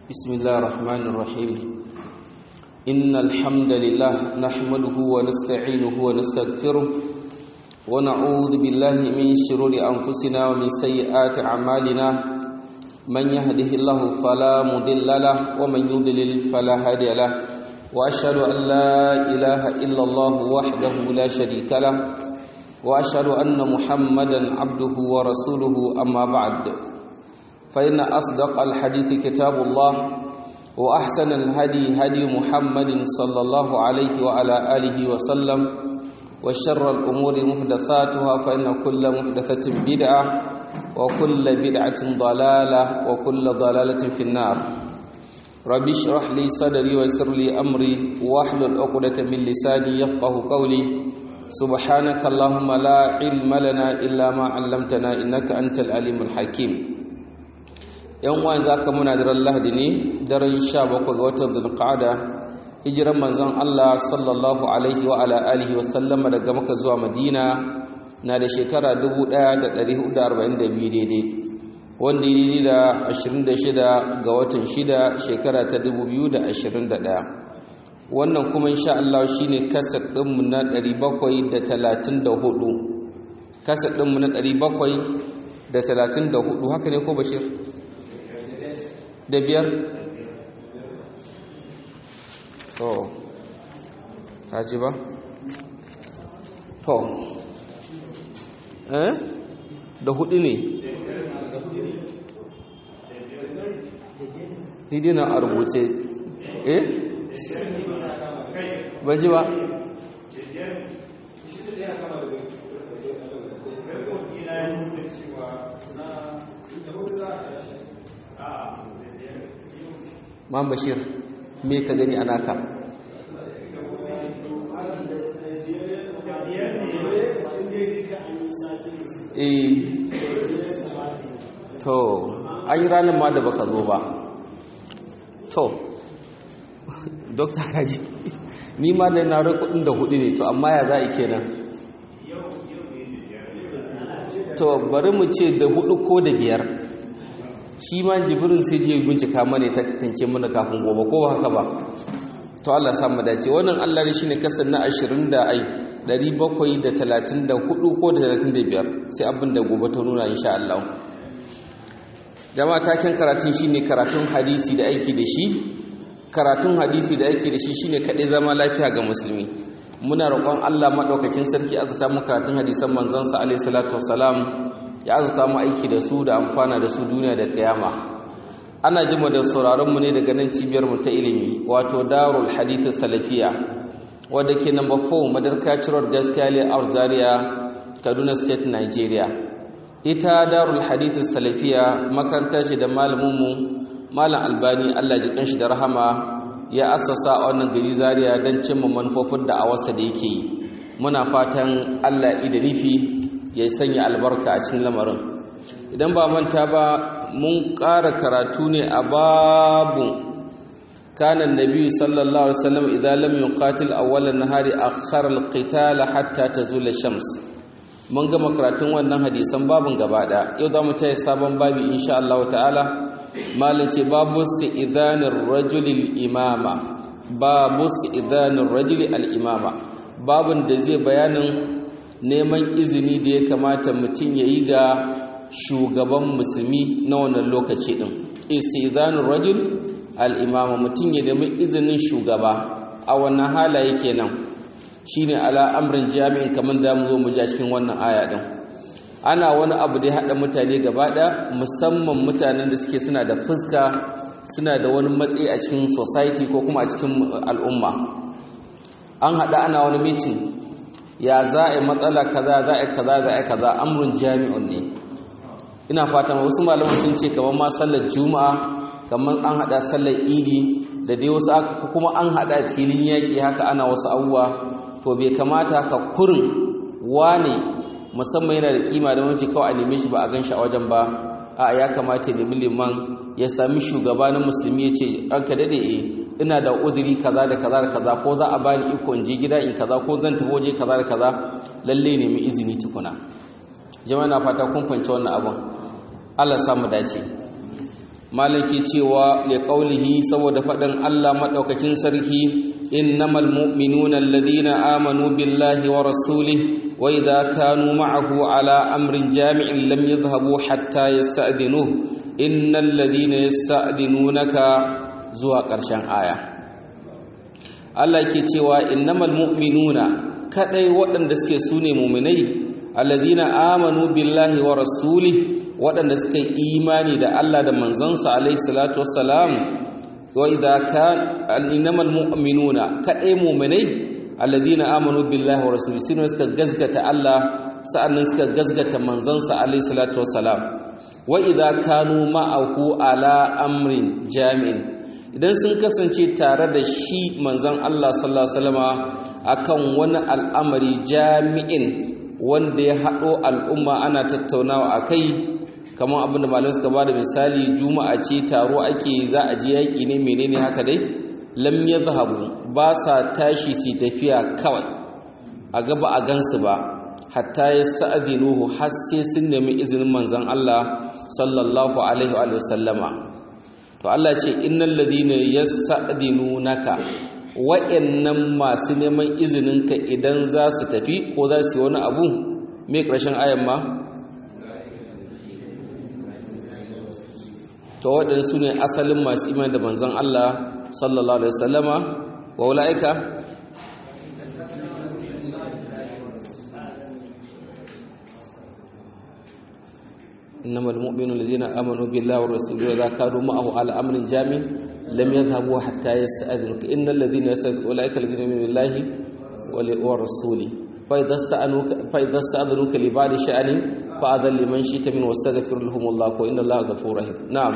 بسم الله الرحمن الرحيم إن الحمد لله نحمده ونستعينه ونستغفره ونعوذ بالله من شرور أنفسنا ومن سيئات أعمالنا من يهده الله فلا مضل له ومن يضلل فلا هادي له وأشهد أن لا إله إلا الله وحده لا شريك له وأشهد أن محمدا عبده ورسوله أما بعد فإن أصدق الحديث كتاب الله وأحسن الهدي هدي محمد صلى الله عليه وعلى آله وسلم وشر الأمور محدثاتها فإن كل محدثة بدعة وكل بدعة ضلالة وكل ضلالة في النار رب اشرح لي صدري ويسر لي أمري واحلل عقدة من لساني يفقه قولي سبحانك اللهم لا علم لنا إلا ما علمتنا إنك أنت العليم الحكيم yan uwan za ka muna daren lahadi ne daren sha bakwai ga watan zulqa'ada hijiran manzon Allah sallallahu alaihi wa ala alihi wa sallama daga maka zuwa madina na da shekara 1442 daidai wanda yi da 26 ga watan 6 shekara ta 2021 wannan kuma insha Allah shine kasar ɗinmu na 734 kasar ɗinmu na 734 haka ne ko bashir da biyar to haji ba to eh da hudu ne daidai na a rubuce eh ban ji ba Mam Bashir me ka gani a naka eh to an yi ranar ma da baka zo ba to dokta kaji ni ma da na rai kudin da hudu ne to amma ya za a kenan to bari mu ce da hudu ko da biyar shi ma jibirin sai je bincika mana ta tantance mana kafin gobe ko haka ba to Allah samu dace wannan Allah ne shine kasan na 20 da ai 734 ko da 35 sai abin da gobe ta nuna insha Allah jama'a taken karatun shine karatun hadisi da aiki da shi karatun hadisi da aiki da shi shine kadai zama lafiya ga musulmi muna roƙon Allah madaukakin sarki azata mu karatun hadisan manzon sa alaihi salatu wassalam ya azuta mu aiki da su da amfana da su duniya da kiyama ana jima da sauraron mu ne daga nan cibiyar mu ta ilimi wato Darul Hadith Salafiya wanda ke number 4 Madarka Road Gaskiya a Zaria Kaduna State Nigeria ita Darul Hadith Salafiya makaranta ce da malamin mu Malam Albani Allah ji kanshi da rahama ya assasa a wannan gari Zaria don cimma manufofin da a wasa da yake yi muna fatan Allah ya da nufi ya sanya albarka a cikin lamarin idan ba manta ba mun ƙara karatu ne a babu kanan nabi sallallahu alaihi wasallam idan lam yuqatil awwalan nahari akhara alqital hatta tazula shams mun gama karatun wannan hadisan babun gaba da yau za mu tayi sabon babi insha Allah ta'ala malin ce babu idanir rajulil imama babu idanir rajuli al imama babun da zai bayanin neman izini da ya kamata mutum ya yi ga shugaban musulmi na wannan lokaci ɗin istizanun rajul al'imama mutum ya nemi izinin shugaba a wannan halaye kenan shine ala amrin jami'in kamar da mu zo mu ja cikin wannan aya ɗin ana wani abu da ya haɗa mutane gaba ɗaya musamman mutanen da suke suna da fuska suna da wani matsayi a cikin society ko kuma a cikin al'umma an haɗa ana wani mitin ya za a yi matsala kaza za a yi kaza za a yi kaza amurin jami'un ne ina fatan wasu malaman sun ce kamar ma sallar juma'a kamar an hada sallar idi da dai wasu kuma an hada filin yaƙi haka ana wasu abubuwa to bai kamata ka kurin wane musamman yana da kima da wanci kawai a neme shi ba a gan shi a wajen ba a ya kamata ya nemi liman ya sami shugaba na musulmi ya ce ranka daɗe e ina da uzuri kaza da kaza da kaza ko za a bani iko in je gida in kaza ko zan tafi waje kaza da kaza lalle ne mu izini tukuna jama'a na fata kun kwance wannan abin Allah samu dace malaki cewa li qaulihi saboda faɗin Allah madaukakin sarki innamal mu'minuna alladhina amanu billahi wa rasulihi wa idha kanu ma'ahu ala amrin jami'in lam yadhhabu hatta yasta'dhinuhu innal ladhina yasta'dhinunaka zuwa ƙarshen aya Allah ke cewa innamal mu'minuna kadai waɗanda suke sune mu'minai alladhina amanu billahi wa rasulihi waɗanda suka yi imani da Allah da manzansa alaihi salatu wassalam wa idza kan innamal mu'minuna kadai mu'minai alladhina amanu billahi wa rasulihi sune suka gazgata Allah sa'annan suka gazgata manzansa alaihi salatu wassalam wa idza kanu ma'ahu ala amrin jami'in idan sun kasance tare da shi manzon Allah sallallahu alaihi wasallama akan wani al'amari jami'in wanda ya haɗo al'umma ana tattaunawa akai kamar abinda malamai suka bada misali juma'a ce taro ake za a je yaki ne menene haka dai lam yadhhabu ba sa tashi su tafiya kawai a gaba a gansu ba hatta yasta'dhinuhu har sai sun nemi izinin manzon Allah sallallahu alaihi wa sallama to Allah ce innal ladina yasta'dhinunaka wa'annan masu neman izininka idan za su tafi ko za su yi wani abu me ƙarshen ayan ma to waɗanda su ne asalin masu iman da manzon Allah sallallahu alaihi wasallama wa ula'ika إنما المؤمنون الذين آمنوا بالله ورسوله وإذا كانوا معه على أمر جامع لم يذهبوا حتى يستأذنوك إن الذين يستأذنوك أولئك الذين يؤمنون بالله ورسوله فإذا استأذنوك فإذا استأذنوك لبعض شأن فأذن لمن شئت من واستغفر لهم الله وإن الله غفور رحيم نعم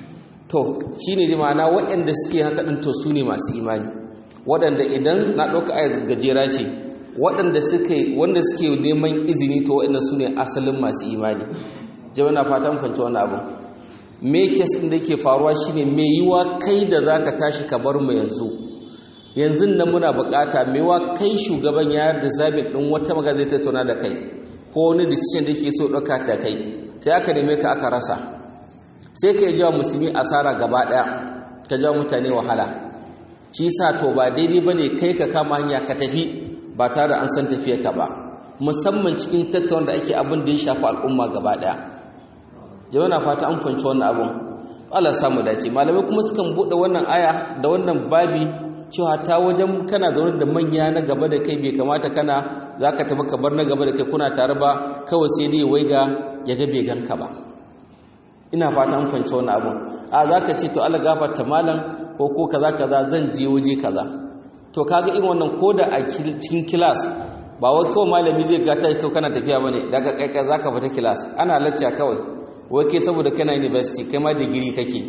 to shine da ma'ana waɗanda suke haka din to sune masu imani waɗanda idan na ɗauka ayat gajera ce waɗanda suke wanda suke neman izini to waɗanda sune asalin masu imani jama'a na fatan kwanci wannan abu me kes ɗin da ke faruwa shine me yiwa kai da zaka tashi ka bar mu yanzu yanzu nan muna bukata me yiwa kai shugaban ya da zabin ɗin wata magana zai tattauna da kai ko wani decision da yake so ɗauka da kai sai aka neme ka aka rasa sai ka yi jawa musulmi asara gaba ɗaya ka jawa mutane wahala shi sa to ba daidai ba ne kai ka kama hanya ka tafi ba tare da an san tafiyarka ba musamman cikin tattauna da ake abin da ya shafi al'umma gaba ɗaya jama'a na fata an fahimci wannan abun Allah samu dace malamai kuma sukan bude wannan aya da wannan babi cewa ta wajen kana zaune da manya na gaba da kai bai kamata kana zaka tafi ka bar na gaba da kai kuna tare ba kawai sai dai waiga ya ga bai ganka ba ina fata an fahimci wannan abun a zaka ce to Allah gafarta malam ko ko kaza kaza zan je waje kaza to kaga irin wannan koda a cikin class ba wai kawai malami zai gata shi kana tafiya bane daga kai kai zaka fita class ana lacca kawai wai ke saboda kana university kai ma digiri kake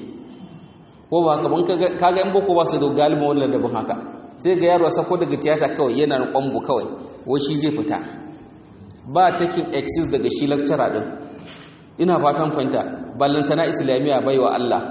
ko ba haka ban kaga yan boko ba su da galibin wannan dabin haka sai ga yaro sako daga tiyata kawai yana na kwambo kawai wai shi zai fita ba taking excuse daga shi lecturer din ina fatan fahimta ballantana islamiyya baiwa Allah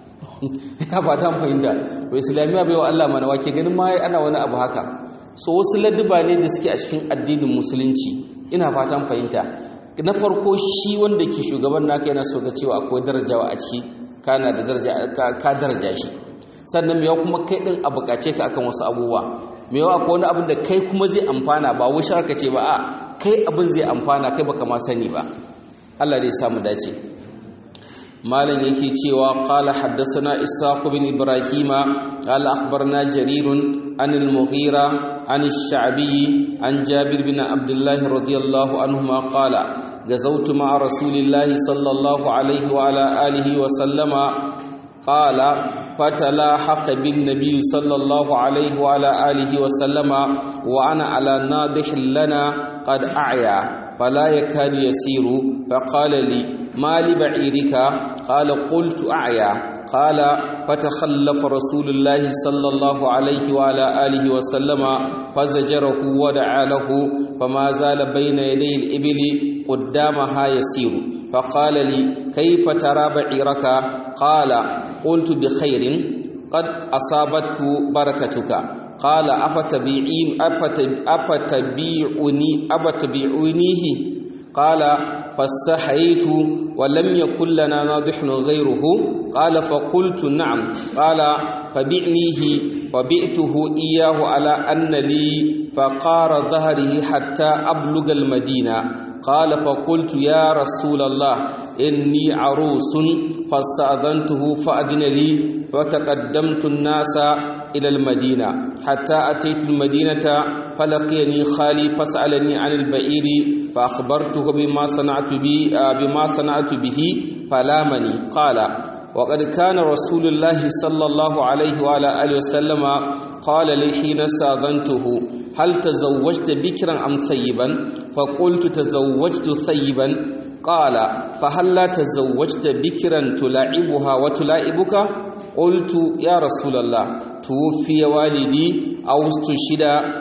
ina fatan fahimta to islamiyya baiwa Allah mana wake ganin ma ana wani abu haka so wasu ladduba ne da suke a cikin addinin musulunci ina fatan fahimta na farko shi wanda ke shugaban naka yana so ga cewa akwai darajawa a ciki kana da daraja ka daraja shi sannan mewa kuma kai din a bukace ka akan wasu abubuwa mewa akwai wani abin da kai kuma zai amfana ba wai sharka ce ba a kai abin zai amfana kai baka ma sani ba Allah dai samu dace malam yake cewa qala haddathana ishaq bin ibrahima qala akhbarna jarirun an al-mughira عن الشعبي عن جابر بن عبد الله رضي الله عنهما قال غزوت مع رسول الله صلى الله عليه وعلى آله وسلم قال فتلاحق بالنبي صلى الله عليه وعلى آله وسلم وأنا على ناضح لنا قد أعيا فلا يكاد يسير فقال لي ما لبعيرك قال قلت أعيا قال فتخلف رسول الله صلى الله عليه وعلى آله وسلم فزجره ودعا له فما زال بين يدي الإبل قدامها يسير فقال لي كيف ترى بعيرك قال قلت بخير قد أصابتك بركتك قال أفتبيعين أفتبيعني أفتبيعونيه قال فاستحييت ولم يكن لنا ناضح غيره قال فقلت نعم قال فبعنيه فبئته إياه على أن لي فقار ظهره حتى أبلغ المدينة قال فقلت يا رسول الله إني عروس فاستأذنته فأذن لي وتقدمت الناس إلى المدينة حتى أتيت المدينة فلقيني خالي فسألني عن البئير فأخبرته بما صنعت بي بما صنعت به فلامني قال وقد كان رسول الله صلى الله عليه وعلى آله وسلم قال لي حين استأذنته هل تزوجت بكرا أم ثيبا فقلت تزوجت ثيبا قال فهل لا تزوجت بكرا تلاعبها وتلاعبك قلت يا رسول الله توفي والدي أو استشهد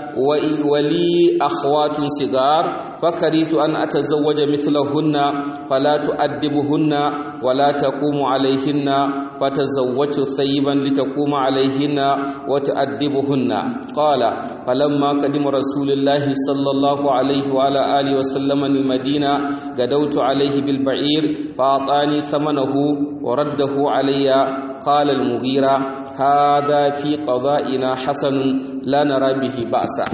ولي أخوات صغار فكرهت أن أتزوج مثلهن فلا تؤدبهن ولا تقوم عليهن فتزوجت ثيبا لتقوم عليهن وتؤدبهن قال فلما قدم رسول الله صلى الله عليه وعلى آله وسلم المدينة غدوت عليه بالبعير فأعطاني ثمنه ورده علي قال المغيرة هذا في قضائنا حسن لا نرى به بأسا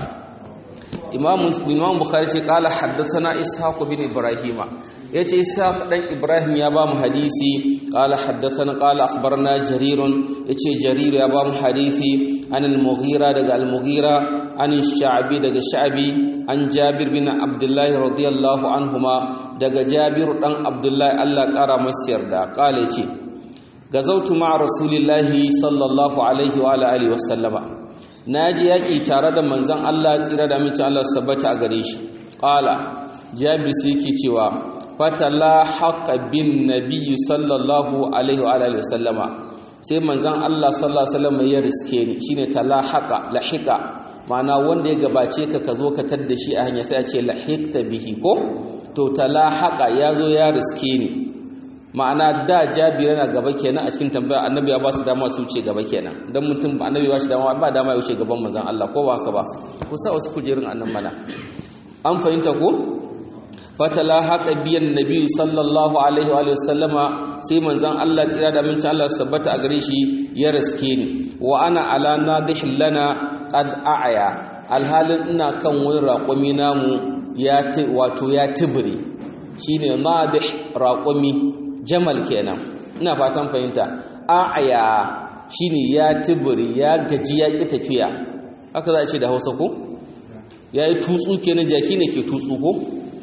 إمام إمام بخاري قال حدثنا إسحاق بن إبراهيم yace Ishaq dan Ibrahim ya ba mu hadisi qala haddathana qala akhbarna Jarir yace Jarir ya ba mu hadisi an al-Mughira daga al-Mughira an Sha'bi daga Sha'bi an Jabir bin Abdullah radiyallahu anhuma daga Jabir dan Abdullah Allah kara masa yarda qala yace gazautu ma rasulillahi sallallahu alaihi wa alihi wa sallama naji yaki tare da manzon Allah tsira da amincin Allah sabbata a gare shi qala Jabir sai yake cewa fatala haqa bin nabiy sallallahu alaihi wa alihi sallama sai manzon Allah sallallahu alaihi wasallam ya riske ni shine tala haqa lahika ma'ana wanda ya gabace ka ka zo ka tadda shi a hanya sai a ce lahikta bihi ko to tala haqa ya zo ya riske ni ma'ana da jabir yana gaba kenan a cikin tambaya annabi ya ba su dama su wuce gaba kenan dan mutum annabi ba shi dama ba dama ya wuce gaban manzon Allah ko ba haka ba ku sa wasu kujerun annan mana an fahimta ko fatala haka biyan nabi sallallahu alaihi wa sallama sai manzon Allah tsira da minci Allah sabbata a gare shi ya riske ni wa ana ala nadih lana qad a'ya alhalin ina kan wani raƙumi namu ya wato ya tibiri shine nadih raƙumi jamal kenan ina fatan fahimta a'ya shine ya tibiri ya gaji ya ki tafiya haka za a ce da Hausa ko yayi tutsu kenan jaki ne ke tutsu ko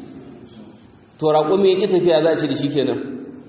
to raƙumi ya ƙi tafiya za a ce da shi kenan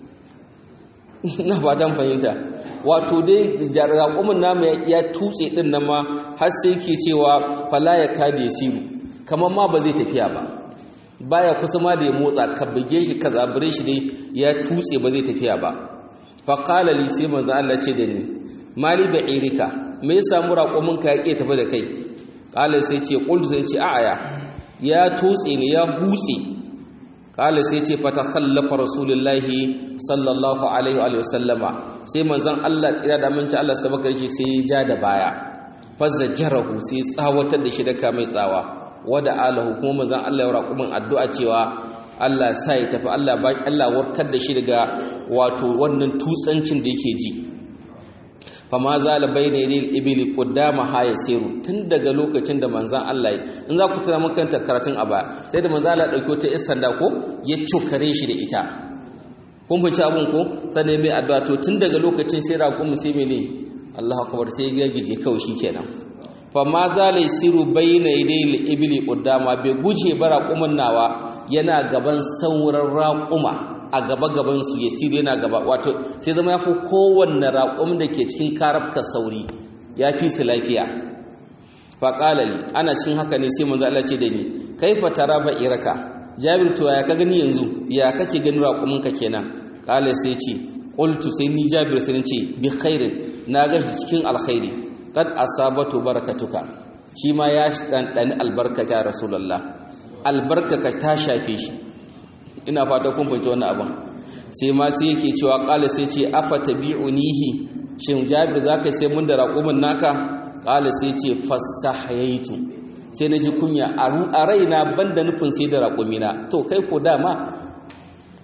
na fatan fahimta wato dai da raƙumin namu ya tutse ɗin nan ma har sai ke cewa fala ya kada ya siru kamar ma ba zai tafiya ba baya kusa ma da ya motsa ka buge shi ka zabure shi dai ya tutse ba zai tafiya ba fa qala li sai manzo Allah ce da ni mali da irika me ya samu raƙumin ka ya ƙi tafi da kai qala sai ce qultu sai ce a'aya ya tutse ne ya hutse kala sai ce fata khallafa rasulullahi sallallahu alaihi wa sallama sai manzon Allah tsira da aminci Allah sabaka shi sai ya ja da baya fazajarahu sai tsawatar da shi da mai tsawa wada alahu kuma manzon Allah ya raƙumin addu'a cewa Allah sa ya tafi Allah ba Allah warkar da shi daga wato wannan tutsancin da yake ji fama zala bayna yadil ibli qudama ha yasiru tun daga lokacin da manzon Allah in za ku tuna makanta karatun a baya sai da manzon Allah dauko ta istanda ko ya cukare shi da ita kun fice abun ko sannan mai addu'a to tun daga lokacin sai raƙum sai mene Allahu akbar sai ya gige kawai shikenan fama zala yasiru bayna yadil ibli qudama bai guje bara raƙumin nawa yana gaban sauran raƙuma a gaba-gabansu ya siri yana gaba wato sai zama ya fi kowanne raƙon da ke cikin karabka sauri ya fi su lafiya faƙalali ana cin haka ne sai manzo Allah ce da ni kai fa tara ba iraka jabir to ya ka gani yanzu ya kake gani raƙuminka kenan ƙala sai ce qultu sai ni jabir sai ce bi khairin na ga cikin alkhairi qad asabatu barakatuka shi ma ya dan albarka ya rasulullah albarka ka ta shafe shi ina fata kun fahimci wannan abin sai ma sai yake cewa qala sai ce afa tabi'unihi shin jabir zaka sai mun da raqumin naka qala sai ce fasahayaitu sai naji kunya a raina banda nufin sai da raqumina to kai ko dama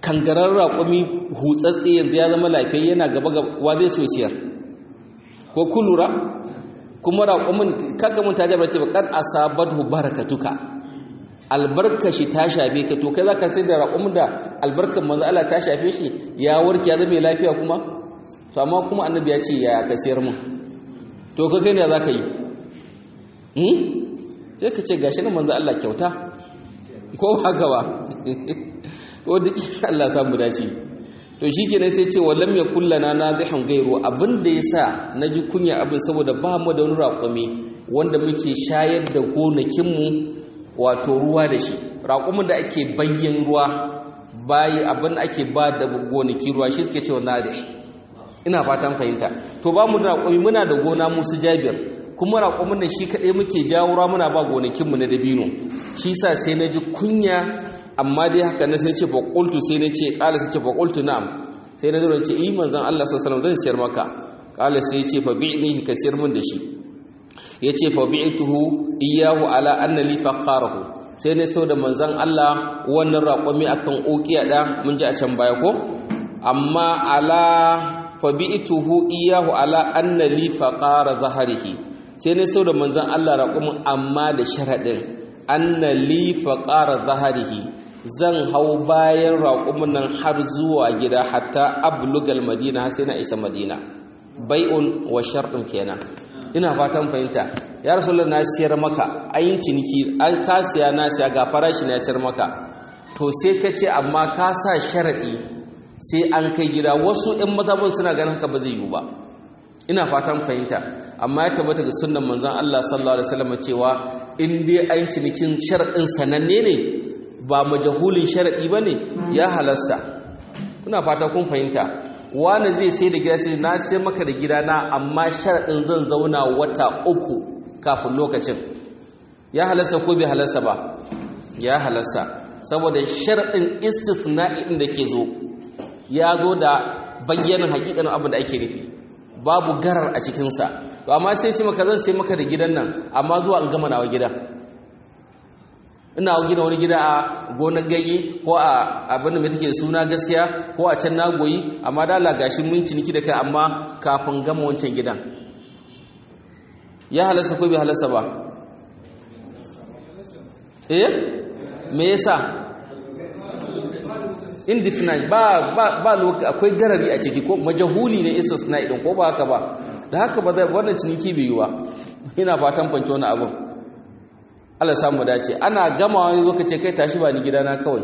kangarar raƙumi hutsatse yanzu ya zama lafiya yana gaba gaba zai so siyar ko kulura kuma raƙumin kaka mun ta jabar ce bakar asabatu barakatuka albarka shi ta shafe ka to kai zaka sai da raƙumin da albarkar manzo Allah ta shafe shi ya warke ya zama lafiya kuma to amma kuma annabi ya ce ya ka sayar mun to ka kai ne zaka yi hmm sai ka ce gashi nan manzo Allah kyauta ko ba haka ba ko duk Allah samu dace to shikenan sai ce wallam ya kullana nazihan gairu abinda yasa naji kunya abin saboda ba mu da wani raƙumi wanda muke shayar da gonakinmu wato ruwa da shi raƙumin da ake bayyan ruwa bayi abin da ake ba da gonaki ruwa shi suke cewa nadih ina fatan fahimta to ba mu da raƙumi muna da gona musu jabir kuma raƙumin da shi kaɗai muke jawo ruwa muna ba gonakinmu na dabino shi sa sai na ji kunya amma dai haka na sai ce faƙultu sai na ce ƙala sai ce faƙultu na'am sai na zuwa ce yi manzan Allah sallallahu zan siyar maka ƙala sai ce fa bi'ni ka siyar min da shi ya ce fa bi'tuhu iyyahu ala anna li faqarahu sai na sau da manzan Allah wannan raƙumi akan ukiya da mun ji a can baya ko amma ala fa bi'tuhu iyyahu ala anna li faqara zahrihi sai na sau da manzan Allah raƙumin amma da sharaɗin anna li faqara zahrihi zan hau bayan raƙumin nan har zuwa gida hatta ablugal madina har sai na isa madina bai'un wa sharɗin kenan ina fatan fahimta ya rasulullah na siyar maka ayin ciniki an ka siya na siya ga farashi na siyar maka to sai ka ce amma ka sa sharaɗi sai an kai gida wasu 'yan mazhabin suna ganin haka ba zai yiwu ba ina fatan fahimta amma ya tabbata ga sunnan manzon Allah sallallahu alaihi wasallam cewa in dai ayin cinikin sharaɗin sananne ne ba majahulin sharaɗi ba ne ya halasta kuna fata kun fahimta wani zai sai da gida sai na sai maka da gida na amma sharaɗin zan zauna wata uku kafin lokacin ya halasta ko bai halasta ba ya halasta saboda sharaɗin istisna'i da ke zo ya zo da bayyanin hakikanin abin da ake nufi babu garar a cikinsa to amma sai ce maka zan sai maka da gidan nan amma zuwa in gama nawa gida ina gina wani gida a gonar ganye ko a abin da mai take suna gaskiya ko a can nagoyi amma da Allah gashi mun ciniki da kai amma kafin gama wancan gidan ya halasta ko bai halasta ba eh me yasa indefinite ba ba ba lokaci akwai garari a ciki ko majahuli ne istisna idan ko ba haka ba da haka ba zai wannan ciniki bai yi ba ina fatan fanci wani abin Allah samu dace ana gama wani zo kace kai tashi ba ni gidana kawai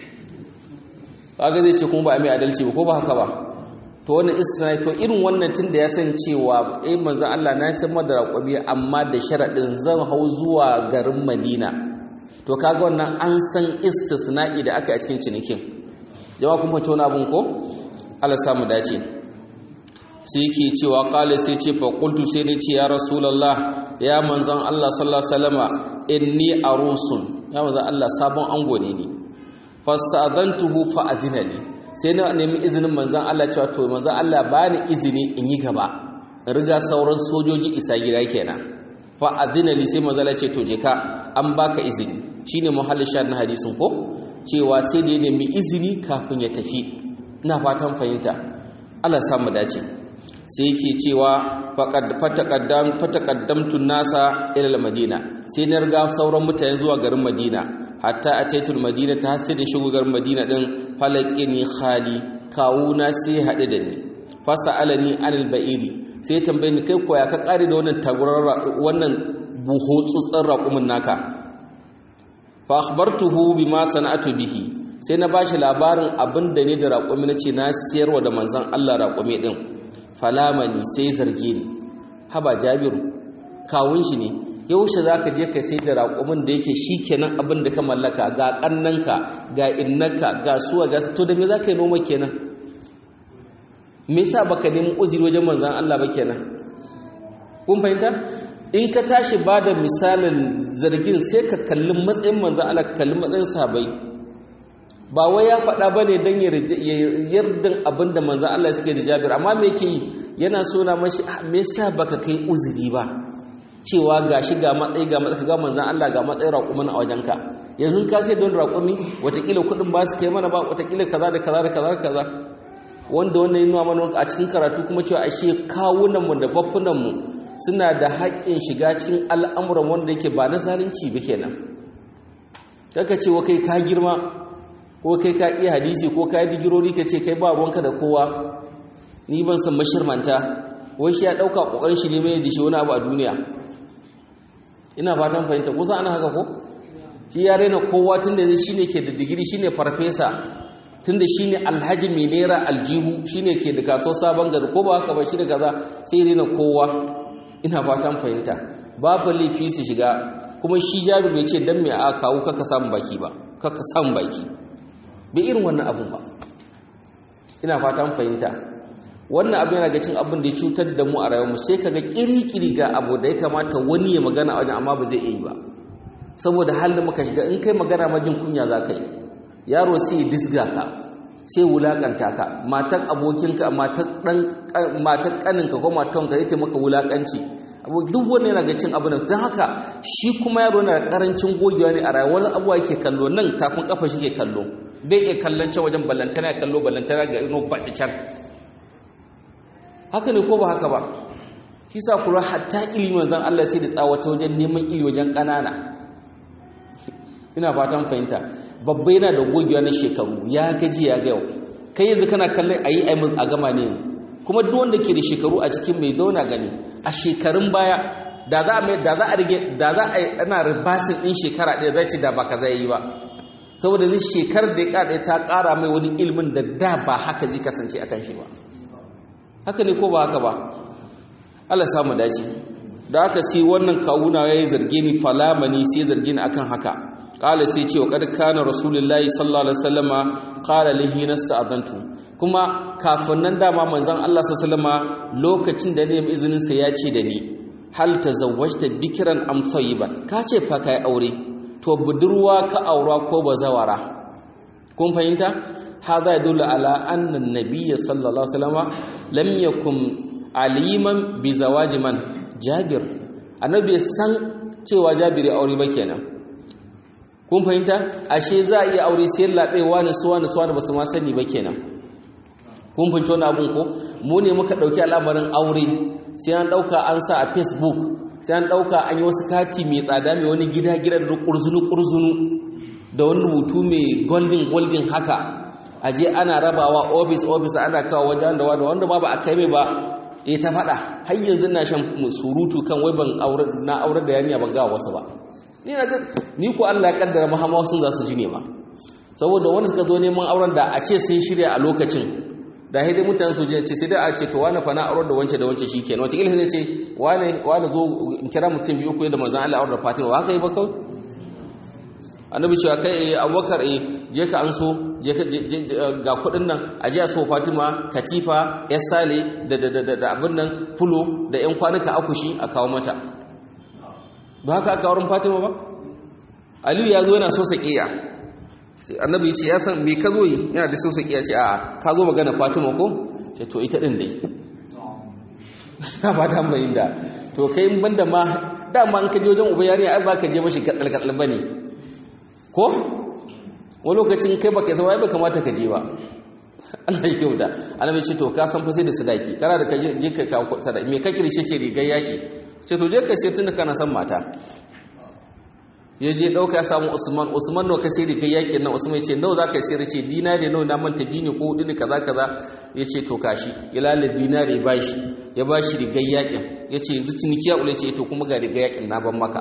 kaga zai ce kuma ba a mai adalci ba ko ba haka ba to wannan istisna to irin wannan tun da ya san cewa eh manzo Allah na san madara qabi amma da sharadin zan hau zuwa garin Madina to kaga wannan an san istisna'i da aka yi a cikin cinikin jama'a kun fahimci wani abun ko Allah samu dace sai yake cewa qala sai ce fa qultu sai ne ce ya rasulullah ya manzon Allah sallallahu alaihi wasallama inni arusun ya manzon Allah sabon ango ne ni fasadantuhu fa adina li sai na nemi izinin manzon Allah cewa to manzon Allah bani izini in yi gaba riga sauran sojoji isa gida kenan fa adina li sai manzon Allah ce to je ka an baka izini shine muhallin shar na hadisin ko cewa sai da ya nemi izini kafin ya tafi ina fatan fahimta Allah samu dace sai yake cewa fataqaddamtu nasa ila madina sai na riga sauran mutane zuwa garin madina hatta ataitul madina ta hasse da shigo garin madina din falaqini khali kawuna sai hade da ni fasalani anil ba'iri sai tambaye ni kai koya ka kare da wannan tagurar wannan buho tsutsan raƙumin naka fa akhbartuhu bima sana'atu bihi sai na bashi labarin abin da ne da raƙumi na ce na siyarwa da manzon Allah raƙumi din falamani sai zarge ni haba jabiru kawun shi ne yaushe za ka je ka sai da raƙumin da yake shi kenan abin da ka mallaka ga ƙannanka ga innanka ga suwa ga to da me za ka yi noma kenan me yasa baka nemi uzuri wajen manzon Allah ba kenan kun fahimta in ka tashi ba da misalin zargin sai ka kalli matsayin manzan Allah ka kalli matsayin sabai ba wai ya faɗa ba ne don yardan abin da manzan Allah suke da jabir amma me yake yi yana so na mashi me yasa baka kai uzuri ba cewa ga shi ga matsayi ga matsayi ga manzan Allah ga matsayin raƙumin a wajenka yanzu ka sai don raƙumi watakila kuɗin ba su kai mana ba watakila kaza da kaza da kaza da kaza wanda wannan yi nuna mana a cikin karatu kuma cewa ashe kawunanmu da baffunanmu suna da haƙƙin shiga cikin al'amuran wanda yake ba na zalunci ba kenan kaka ce wa kai ka girma ko kai ka iya hadisi ko ka yi digirori ka ce kai ba ruwanka da kowa ni ban san mashirmanta wai shi ya ɗauka ƙoƙarin shi ne mai shi wani abu a duniya ina fatan fahimta kusa ana haka ko shi ya raina kowa tun da shi ne ke da digiri shi ne farfesa tun da shi ne alhaji mai naira aljihu shi ne ke da kasuwar sabon gari ko ba haka ba shi da kaza sai raina kowa ina fatan fahimta babu laifi su shiga kuma shi jaru bai ce dan mai a kawo kaka samun baki ba kaka samun baki bai irin wannan abun ba ina fatan fahimta wannan abin yana ga cin abin da ya cutar da mu a rayuwarmu sai kaga kiri-kiri ga abu da ya kamata wani ya magana a wajen amma ba zai yi ba saboda halin muka shiga in kai magana ma jin kunya za ka yi yaro sai ya disga ka sai wulakanta ka matan abokinka matan kaninka ko matan ka zai maka wulakanci duk wani yana ga cin abin da don haka shi kuma yaro yana da karancin gogewa ne a rayuwar abuwa yake kallo nan tafin kafa shi ke kallo bai iya kallon can wajen ballantana ya kallo ballantana ga ino baɗi can haka ne ko ba haka ba shi sa kula hatta ilimin zan Allah sai da tsawata wajen neman ili wajen ƙanana ina fatan fahimta babba yana da gogewa na shekaru ya gaji ya ga yau kai yanzu kana kallon ayi ayi a gama ne kuma duk wanda ke da shekaru a cikin mai dauna gani a shekarun baya da za a da za a rige da za a ana ribasin din shekara ɗaya zai ce da ba kaza yi ba saboda zai shekarar da ya ƙara ta ƙara mai wani ilimin da da ba haka zai kasance akan shi ba haka ne ko ba haka ba Allah samu dace da aka sai wannan kawuna yayi zarge ni falamani sai zarge ni akan haka qala sai ce wa kad kana rasulullahi sallallahu alaihi wasallama qala lihi nasta'adantu kuma kafin nan dama manzon Allah sallallahu alaihi lokacin da ne izinin sa ya ce da ni hal tazawwajta bikran am thayyiban ka ce fa kai aure to budurwa ka aura ko bazawara kun fahimta هذا يدل على أن النبي صلى الله عليه وسلم لم يكن عليما بزواج من جابر النبي san cewa jabiri aure ba kenan kun fahimta ashe za a iya aure sai labe wani su wani su wani ba su ma sani ba kenan kun fahimci wannan abun ko mu ne muka dauki al'amarin aure sai an dauka an sa a facebook sai an dauka an yi wasu kati mai tsada mai wani gida gida da kurzunu kurzunu da wani rubutu mai golden golden haka aje ana rabawa office office ana kawo wajen da wanda wanda ba ba a kai mai ba eh ta fada har yanzu na shan surutu kan wai ban aure na aure da yaniya ban ga wasu ba ni na ga ni ko Allah ya kaddara Muhammad sun za su ji ne ma saboda wanda suka zo neman auren da a ce sun shirya a lokacin da haidai mutane su ce sai dai a ce to wani fa na auren da wance da wance shikenan wata kila zai ce wani wani zo in kira mutum biyu ko da manzon Allah auren da Fatima ba haka yi ba kawai annabi cewa kai abubakar eh je ka an so je ka ga kudin nan a je a so fatima katifa ya sale da da da abin nan fulo da yan kwanuka akushi a kawo mata ba haka aka wurin fatima ba aliyu ya zo yana so sakiya annabi ce ya san me ka zo yi yana da so sakiya ce a ka zo magana fatima ko ce to ita din dai na ba ta mai da to kai banda ma dama an ka je wajen uba yarinya ai ba ka je mashi katsal katsal bane ko wani lokacin kai baka yasa wai bai kamata ka je ba Allah ya kyauta annabi ce to ka san fa sai da sadaki kana da ka je ka ka sadaki me ka kirshe ce rigar yaki ce to je ka sai tunda kana san mata ya je dauka ya samu Usman Usman no ka sai rigar yakin nan Usman ya ce nawa zaka sayar ce dinari nawa na manta bini ko hudu ne kaza kaza ya ce to kashi ya lalata dinari ba shi ya ba shi rigar yakin ya ce yanzu ciniki ya ule ce to kuma ga rigar yakin na ban maka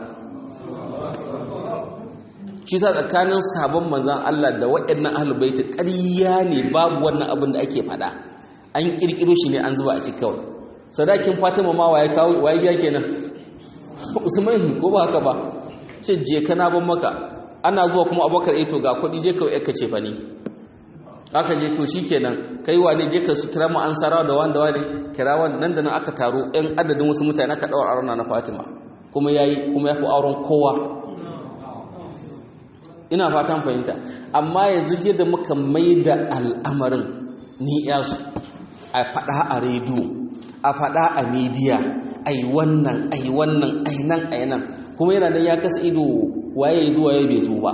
shi ta tsakanin sabon manzan Allah da waɗannan ahalubaita ƙarya ne babu wannan abin da ake faɗa an ƙirƙiro shi ne an zuba a cikin kawai sadakin fatima ma waye kawo waye biya kenan usman ko ba haka ba ce je kana ban maka ana zuwa kuma abokar eh to ga kuɗi je ka ka ce fa ne aka je to shikenan kai wane je ka su kira mu an sarawa da wanda wane kira nan da nan aka taro ɗan adadin wasu mutane aka ɗaura auren na Fatima kuma yayi kuma ya fi auren kowa ina fatan fahimta amma yanzu je da muka mai da al'amarin ni yasu a faɗa a rediyo a faɗa a midiya ai wannan ai wannan ai nan ai nan kuma yana nan ya kasa ido waye zuwa ya bai zo ba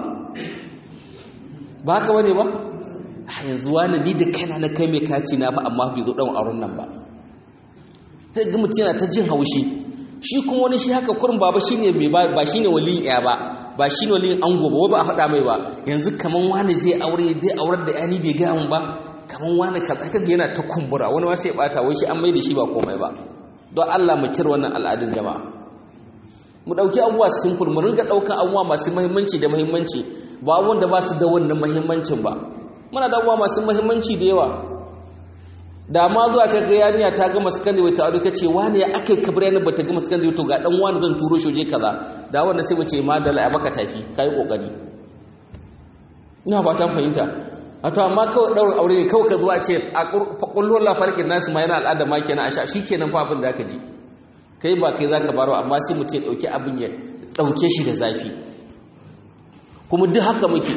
ba haka bane ba yanzu wani ni da kaina na kai mai kati na ba amma bai zo dan auren nan ba sai ga mutum yana ta jin haushi shi kuma wani shi haka kurin baba shine mai ba shine waliyin ya ba ba shine waliyin ango ba ba a faɗa mai ba yanzu kaman wani zai aure zai aurar da yani bai gaya mun ba kaman wani kaza kaga yana ta kumbura wani ma sai ya bata wai shi an mai da shi ba komai ba don Allah mu cire wannan al'adun jama'a mu dauki abubuwa simple mu ringa daukan abubuwa masu muhimmanci da muhimmanci ba abubuwan da ba su da wannan muhimmancin ba muna da abubuwa masu muhimmanci da yawa da ma zuwa ka ga yarinya ta gama sakandare ta aure kace wani ya akai kabira ne bata gama sakandare to ga dan wani zan turo shi je kaza da wanda sai mu ce ma dala ya baka tafi kai kokari ina ba ta fahimta a to amma kawai daurin aure ne kawai ka zuwa ce a kullu Allah farkin nasu ma yana al'ada ma kenan a sha shikenan fa abin da ka ji kai ba kai zaka baro amma sai mu ce dauki abin ya dauke shi da zafi kuma duk haka muke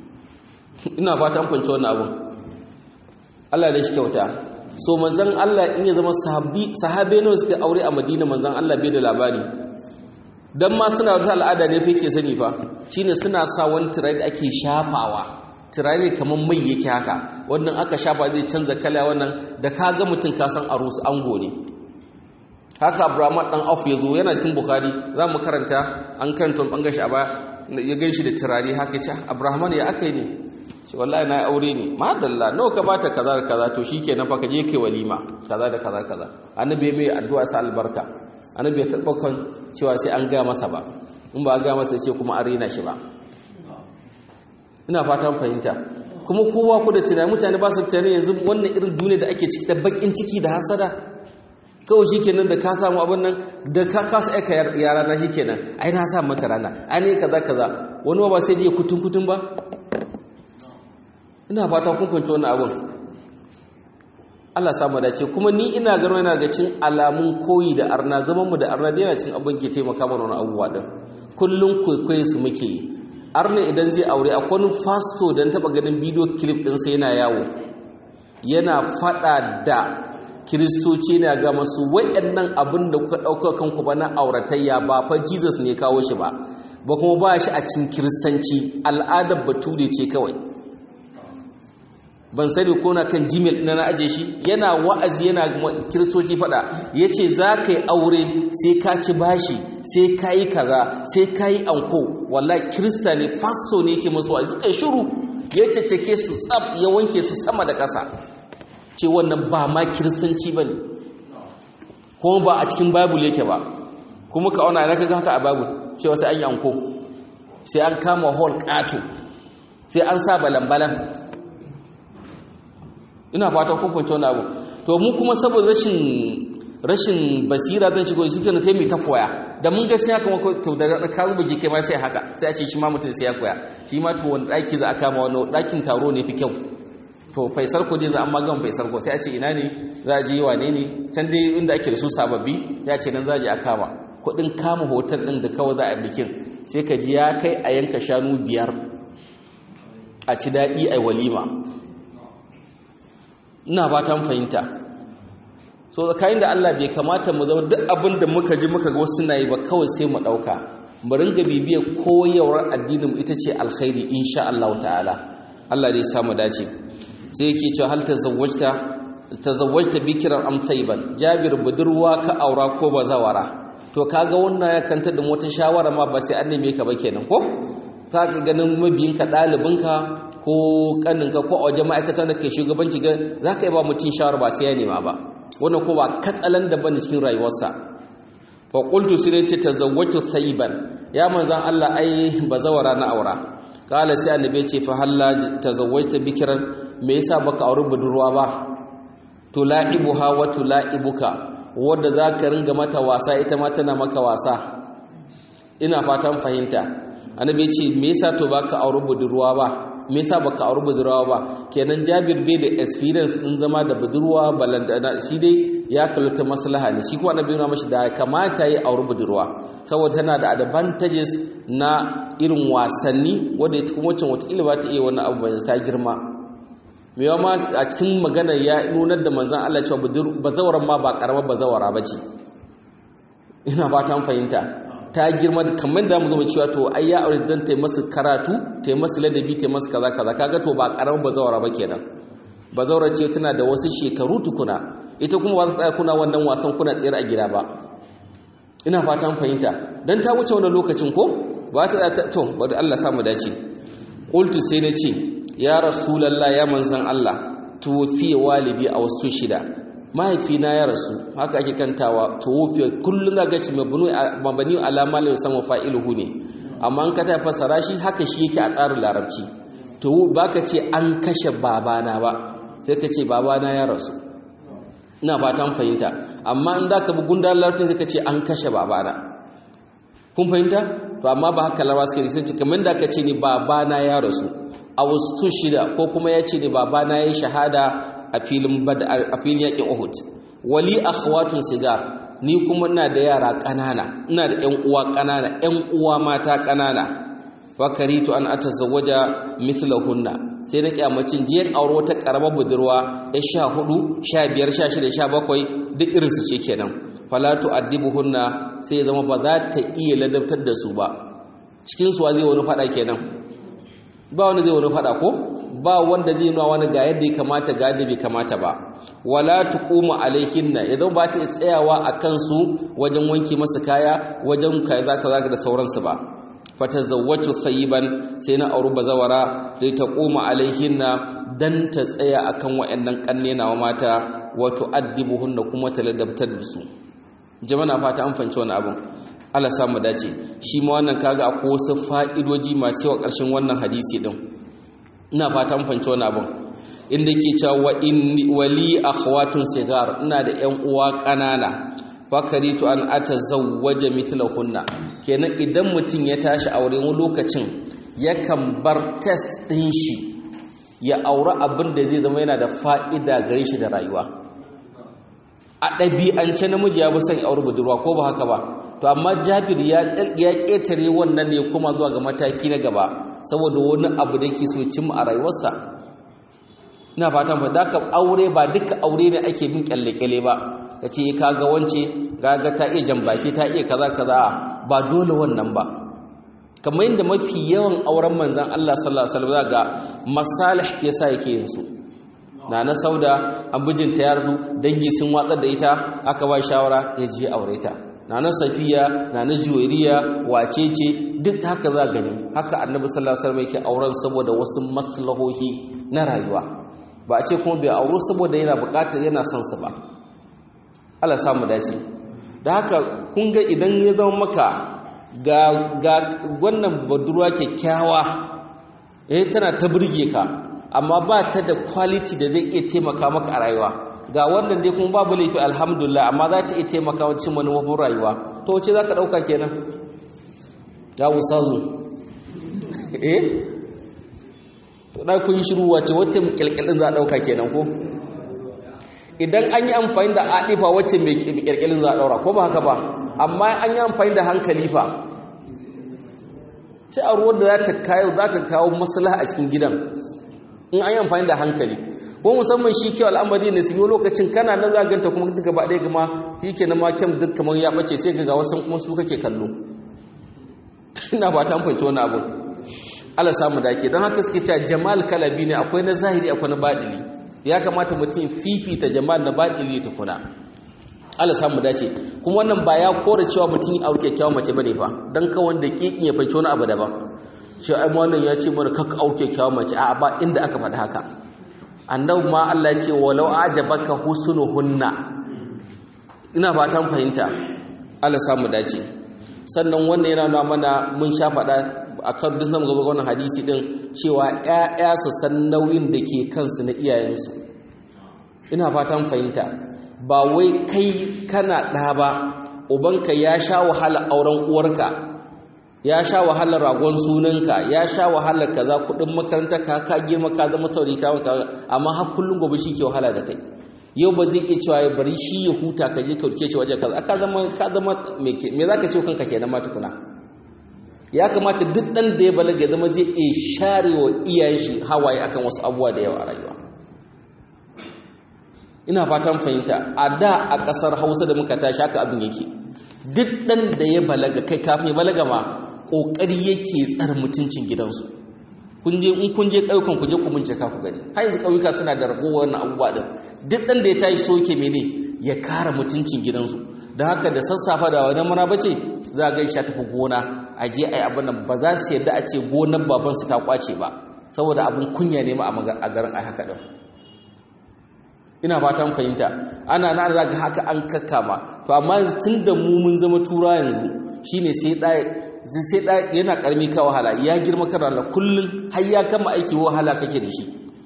ina fatan fahimci wannan abin Allah da shi kyauta so manzon Allah in ya zama sahabi sahabe ne suka aure a Madina manzon Allah bai da labari dan ma suna wata al'ada ne fa yake sani fa shine suna sa wani turare da ake shafawa turare kamar mai yake haka wannan aka shafa zai canza kala wannan da ka ga mutum ka san arus ango ne haka Abraham dan Auf ya zo yana cikin Bukhari za mu karanta an karanta an gashi a ba ya ganshi da turare haka ya ce Abraham ya akai ne shi wallahi na aure ne madalla nawa ka bata kaza da kaza to shikenan fa ka je kai walima kaza da kaza kaza annabi mai addu'a sa albarka annabi ya tabbakan cewa sai an ga masa ba in ba ga masa ce kuma an rena shi ba ina fatan fahimta kuma kowa ku da tunani mutane ba su tunani yanzu wannan irin duniya da ake ciki ta bakin ciki da hasada kawai shikenan da ka samu abin nan da ka kasa aika yara na shikenan ai na sa mata rana ai ne kaza kaza wani ba sai je kutun kutun ba ina fata kun fahimci wannan abin Allah samu dace kuma ni ina gano yana ga cin alamun koyi da arna zaman mu da arna da yana cin abin ke taimaka mana wani abubuwa din kullun kwaikwayon su muke yi arna idan zai aure akwai wani fasto da na taba ganin bidiyo clip din sa yana yawo yana fada da kiristoci na ga masu wayannan abin da kuka dauka kanku ba na auratayya ba fa Jesus ne kawo shi ba ba kuma ba shi a cikin kiristanci al'adar bature ce kawai ban sani ko na kan gmail na na aje shi yana wa'azi yana kiristoci fada ya ce za ka yi aure sai ka ci bashi sai ka yi kaza sai ka yi anko wallahi kirista ne fasto ne yake masu wa'azi kai shiru ya caccake su tsab ya wanke su sama da ƙasa ce wannan ba ma kiristanci ba ne kuma ba a cikin bible yake ba kuma ka auna ka ga haka a bible cewa sai an yi anko sai an kama hall ƙato sai an sa balan-balan ina fata kun fahimci wannan abu to mu kuma saboda rashin rashin basira zan shigo shi kenan sai mu ta koya da mun ga sai haka mako to da ka rubuce kai ma sai haka sai a ce shi ma mutum sai ya koya shi ma to wani daki za a kama wani dakin taro ne fi kyau to faisal ko dai za an magan faisal ko sai a ce ina ne za a je yi wane ne can dai inda ake da su sababbi ya ce nan za a je a kama kuɗin kama hotel ɗin da kawai za a bikin sai ka ji ya kai a yanka shanu biyar a ci daɗi a walima ina ba ta fahimta so tsakanin da Allah bai kamata mu zama duk abin da muka ji muka ga wasu na yi ba kawai sai mu ɗauka mu ringa bibiyar koyarwar addinin ita ce alkhairi insha Allah ta'ala Allah dai samu dace sai yake cewa hal tazawwajta tazawwajta bikran am thayban jabir budurwa ka aura ko bazawara to kaga wannan ya kanta da wata shawara ma ba sai an neme ka ba kenan ko kaga ganin mabiyinka ɗalibinka ko kaninka ko a wajen ma'aikatan da ke shugabanci ga za ka yi ba mutum shawara ba sai ya nema ba wannan ko ba katsalan da bane cikin rayuwarsa fa qultu sai ce tazawwatu thayyiban ya manzan Allah ai bazawara na aura kala sai annabi ce fa halla tazawwajta bikran me yasa baka auri budurwa ba to la'ibuha wa tula'ibuka wanda zaka ringa mata wasa ita ma tana maka wasa ina fatan fahimta annabi ce me yasa to baka auri budurwa ba me yasa baka auri budurwa ba kenan Jabir bai da experience din zama da budurwa balanta shi dai ya kallata maslaha ne shi kuma annabi yana mashi da kamata yi auri budurwa saboda tana da advantages na irin wasanni wanda ita kuma wacce wata ba ta iya wannan abu ba ta girma me ma a cikin magana ya nunar da manzon Allah cewa bazawaran ma ba karamar bazawara bace ina fatan fahimta ta girma kamar da mu zama cewa to ai ya aure dan ta masu karatu ta masu ladabi ta masu kaza kaza kaga to ba karamin bazawara ba kenan bazawara ce tana da wasu shekaru tukuna ita kuma ba ta tsaya kuna wannan wasan kuna tsayar a gida ba ina fatan fahimta dan ta wuce wannan lokacin ko ba ta to bari Allah samu dace qultu sai na ce ya rasulullah ya manzan Allah tuwfi walidi a wasu shida mahaifina ya rasu haka ake kantawa tuwfi kullun ga gaci mabani alama la yusamma fa'iluhu ne amma an ka ta fasara shi haka shi yake a tsarin larabci to baka ce an kashe babana ba sai ka ce babana ya rasu ina fatan fahimta amma in zaka bi gundar larabci sai ka ce an kashe babana kun fahimta to amma ba haka larabawa suke sai kamar da ka ce ni babana ya rasu a wasu shida ko kuma ya ce ni babana ya shahada a filin a filin yakin Uhud wali akhwatun sigar ni kuma ina da yara ƙanana ina da ƴan uwa ƙanana ƴan uwa mata ƙanana fakaritu an atazawwaja mithlahunna sai na kyamacin jiyan aure wata karamar budurwa ya sha hudu sha biyar sha shida sha bakwai duk irinsu ce kenan falatu addibuhunna sai zama ba za ta iya ladabtar da su ba cikin su zai wani fada kenan ba wani zai wani fada ko ba wanda zai nuna wani ga yadda ya kamata ga yadda bai kamata ba wala tuquma alaihinna ya zama ba ta tsayawa a kansu wajen wanke masa kaya wajen kaza kaza da sauransu ba fatazawwatu tsayiban sai na auri bazawara sai ta koma alaihinna dan ta tsaya akan wayannan kanne nawa mata wato addibuhunna kuma ta ladabtar da su jama'a fata an fanci wani abun Allah samu dace shi ma wannan kaga akwai wasu fa'idoji masu yawa ƙarshen wannan hadisi din ina fata an fanci wani abun inda ke cewa wa inni wali akhwatun sigar ina da ƴan uwa ƙanana fakaritu an atazawwaja mithlahunna kenan idan mutum ya tashi aure wani lokacin yakan bar test din shi ya aure abin da zai zama yana da fa'ida gare shi da rayuwa a ɗabi'ance namiji ya fi son aure budurwa ko ba haka ba to amma jabir ya ƙetare wannan ne kuma zuwa ga mataki na gaba saboda wani abu da yake so cimma a rayuwarsa ina fatan fa da aure ba duka aure ne ake bin kyalle-kyalle ba ka ce kaga wance gaga ta iya jambaki ta iya kaza kaza ba dole wannan ba kamar yadda mafi yawan auren manzan Allah sallallahu alaihi wasallam ga masalih yasa yake yin su na na sauda abujinta ya rasu dangi sun watsar da ita aka ba shawara ya je aure ta na na safiya na na juwairiya wace ce duk haka za gani haka annabi sallallahu alaihi wasallam yake auren saboda wasu maslahohi na rayuwa ba a ce kuma bai auro saboda yana bukatar yana son sa ba Allah samu dace da haka kun ga idan ya zama maka ga ga wannan budurwa kyakkyawa eh tana ta burge ka amma ba ta da quality da zai iya taimaka maka a rayuwa ga wannan dai kuma babu laifi alhamdulillah amma za ta iya taimaka wa cin manufofin rayuwa to wace za ka ɗauka kenan ya usazu eh to da kun yi shiru wace wata kyalkyalin za a ɗauka kenan ko idan an yi amfani da adifa wacce mai kyalkyalin za a ɗaura ko ba haka ba amma an yi amfani da hankali fa sai a ruwan da za ta kawo za ka kawo maslaha a cikin gidan in an yi amfani da hankali ko musamman shi kyau al'amari ne su yi lokacin kana nan za ganta kuma duk gaba ɗaya gama shi ke na makem duk kamar ya ɓace sai ga wasu kuma su kake kallo ina ba ta amfanci wani abu ala samu dake don haka suke cewa jamal kalabi ne akwai na zahiri akwai na baɗili ya kamata mutum fifita jamal na baɗili ta kuna ala samu dace kuma wannan ba ya kora cewa mutum yi aure kyakkyawan mace bane fa dan kawai da kikin ya fanci wani abu daban shi ai wannan ya ce mana kakka auke kyakkyawan mace a ba inda aka faɗi haka annabi ma Allah ya ce walau ajabaka husnuhunna ina fatan fahimta Allah samu dace sannan wannan yana nuna mana mun sha faɗa akan duk nan gaba wannan hadisi din cewa ƴaƴa su san nauyin da ke kansu na iyayensu ina fatan fahimta ba wai kai kana ɗa ba ubanka ya sha wahala auren uwarka ya sha wahalar ragon sunanka ya sha wahalar kaza kudin makaranta ka ka girma ka zama saurayi ka maka amma har kullun gobe shi ke wahala da kai yau ba zai iya cewa ya bari shi ya huta ka je ka rike shi waje kaza ka zama ka zama me me zaka ce kanka kenan ma tukuna ya kamata duk dan da ya balaga ya zama zai iya share wa iyayen shi hawaye akan wasu abubuwa da yawa a rayuwa ina fatan fahimta a da a ƙasar hausa da muka tashi haka abin yake duk ɗan da ya balaga kai kafin ya balaga ma ƙoƙari yake tsar mutuncin gidansu kun je in kun je ƙauyukan ku je ku bincika ku gani har yanzu ƙauyuka suna da ragowar wannan abubuwa din duk ɗan da ya tashi so yake mene ya kare mutuncin gidansu da haka da sassafa da wani mana bace za a gaisha tafi gona a je a yi abin nan ba za su yarda a ce gonar babansu ta kwace ba saboda abin kunya ne ma a garin a haka ɗin ina fatan fahimta ana na za ga haka an kakkama to amma tun da mu mun zama tura yanzu shine sai ɗaya sai ɗaya yana ƙarmi ka wahala ya girma kan ranar kullum har ya kama aiki wahala kake da shi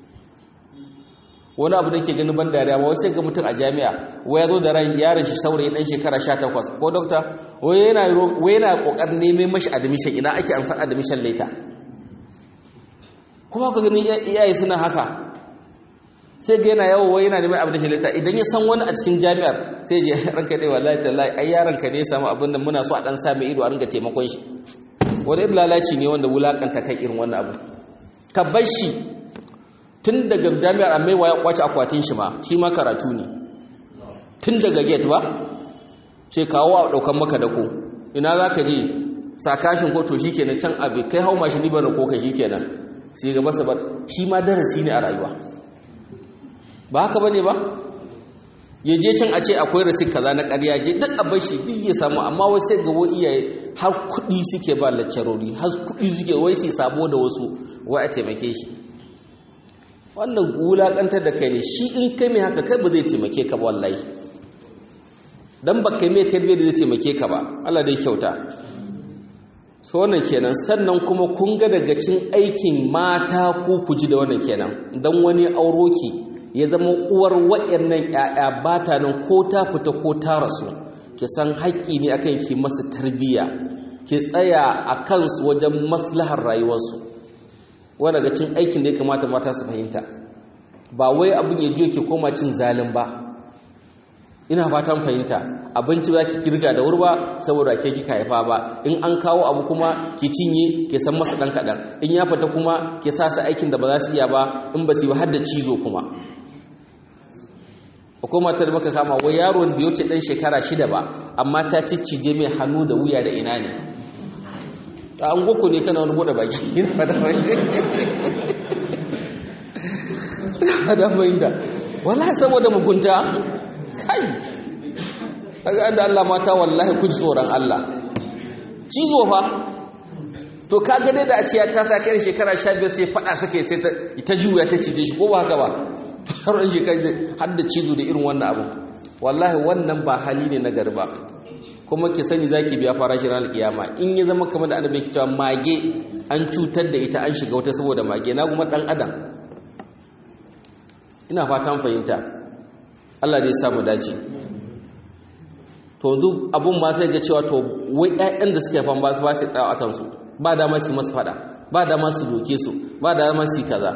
wani abu da ke ganin ban dariya ma sai ga mutum a jami'a wai ya zo da ran yaron shi saurayi dan shekara 18 ko dokta wai yana wai yana kokarin neman mashi admission ina ake amsan admission later kuma ka gani iyaye suna haka sai ga yana yawo wai yana neman admission later idan ya san wani a cikin jami'ar sai je ranka dai wallahi tallahi ai yaron ka ne ya samu abin nan muna so a dan sa mai ido a ringa taimakon shi wani lalaci ne wanda wulakanta kai irin wannan abu ka bar shi tun daga jami'ar amaiwa ya kwace akwatin shi ma shi ma karatu ne tun daga gate ba sai kawo a daukan maka dako ina za ka je sakashin ko to shikenan can abu kai hau mashi libar ko ka shikenan sai ga masa bar shi ma darasi ne a rayuwa ba haka bane ba ya je can a ce akwai rasit kaza na ƙarya je duk a bashi duk ya samu amma wai sai ga wai iyaye har kuɗi suke ba laccarori har kuɗi suke wai sai sabo da wasu wai a taimake shi wannan wulaƙantar da kai ne shi in kai mai haka kai ba zai taimake ka ba wallahi dan ba kai mai tarbiyyar da zai taimake ka ba Allah dai kyauta so wannan kenan sannan kuma kun ga daga cin aikin mata ko ku ji da wannan kenan dan wani auroki ya zama uwar waɗannan ƴaƴa ba ta nan ko ta fita ko ta rasu ki san haƙƙi ne akan ki masa tarbiyya ki tsaya a kansu wajen maslahar rayuwarsu wanda daga cin aikin da ya kamata mata su fahimta ba wai abin ya juyo ke koma cin zalin ba ina fatan fahimta abinci ba ki kirga da wurba saboda ke kika haifa ba in an kawo abu kuma ki cinye ki san masa dan kadan in ya fita kuma ki sa su aikin da ba za su iya ba in ba su yi har da cizo kuma akwai matar da muka kama wai yaro da wuce dan shekara shida ba amma ta ciccije mai hannu da wuya da ina ne a an goko ne kana wani bude baki ina fata fahimta fahimta wallahi saboda mugunta kai kaga da Allah mata wallahi ku tsoron Allah cizo fa to kaga dai da a ce ta ta kai shekara 15 sai fada sake sai ta juya ta cije shi ko ba haka ba har shekara har da cizo da irin wannan abu wallahi wannan ba hali ne na garba kuma ki sani zaki biya farashin ranar kiyama in ya zama kamar da annabi ke cewa mage an cutar da ita an shiga wata saboda mage na kuma dan adam ina fatan fahimta Allah dai ya samu dace to duk abun ma sai ga cewa to wai ƴaƴan da suke fan ba su ba su tsawo akan su ba dama su masu fada ba dama su doke su ba dama su kaza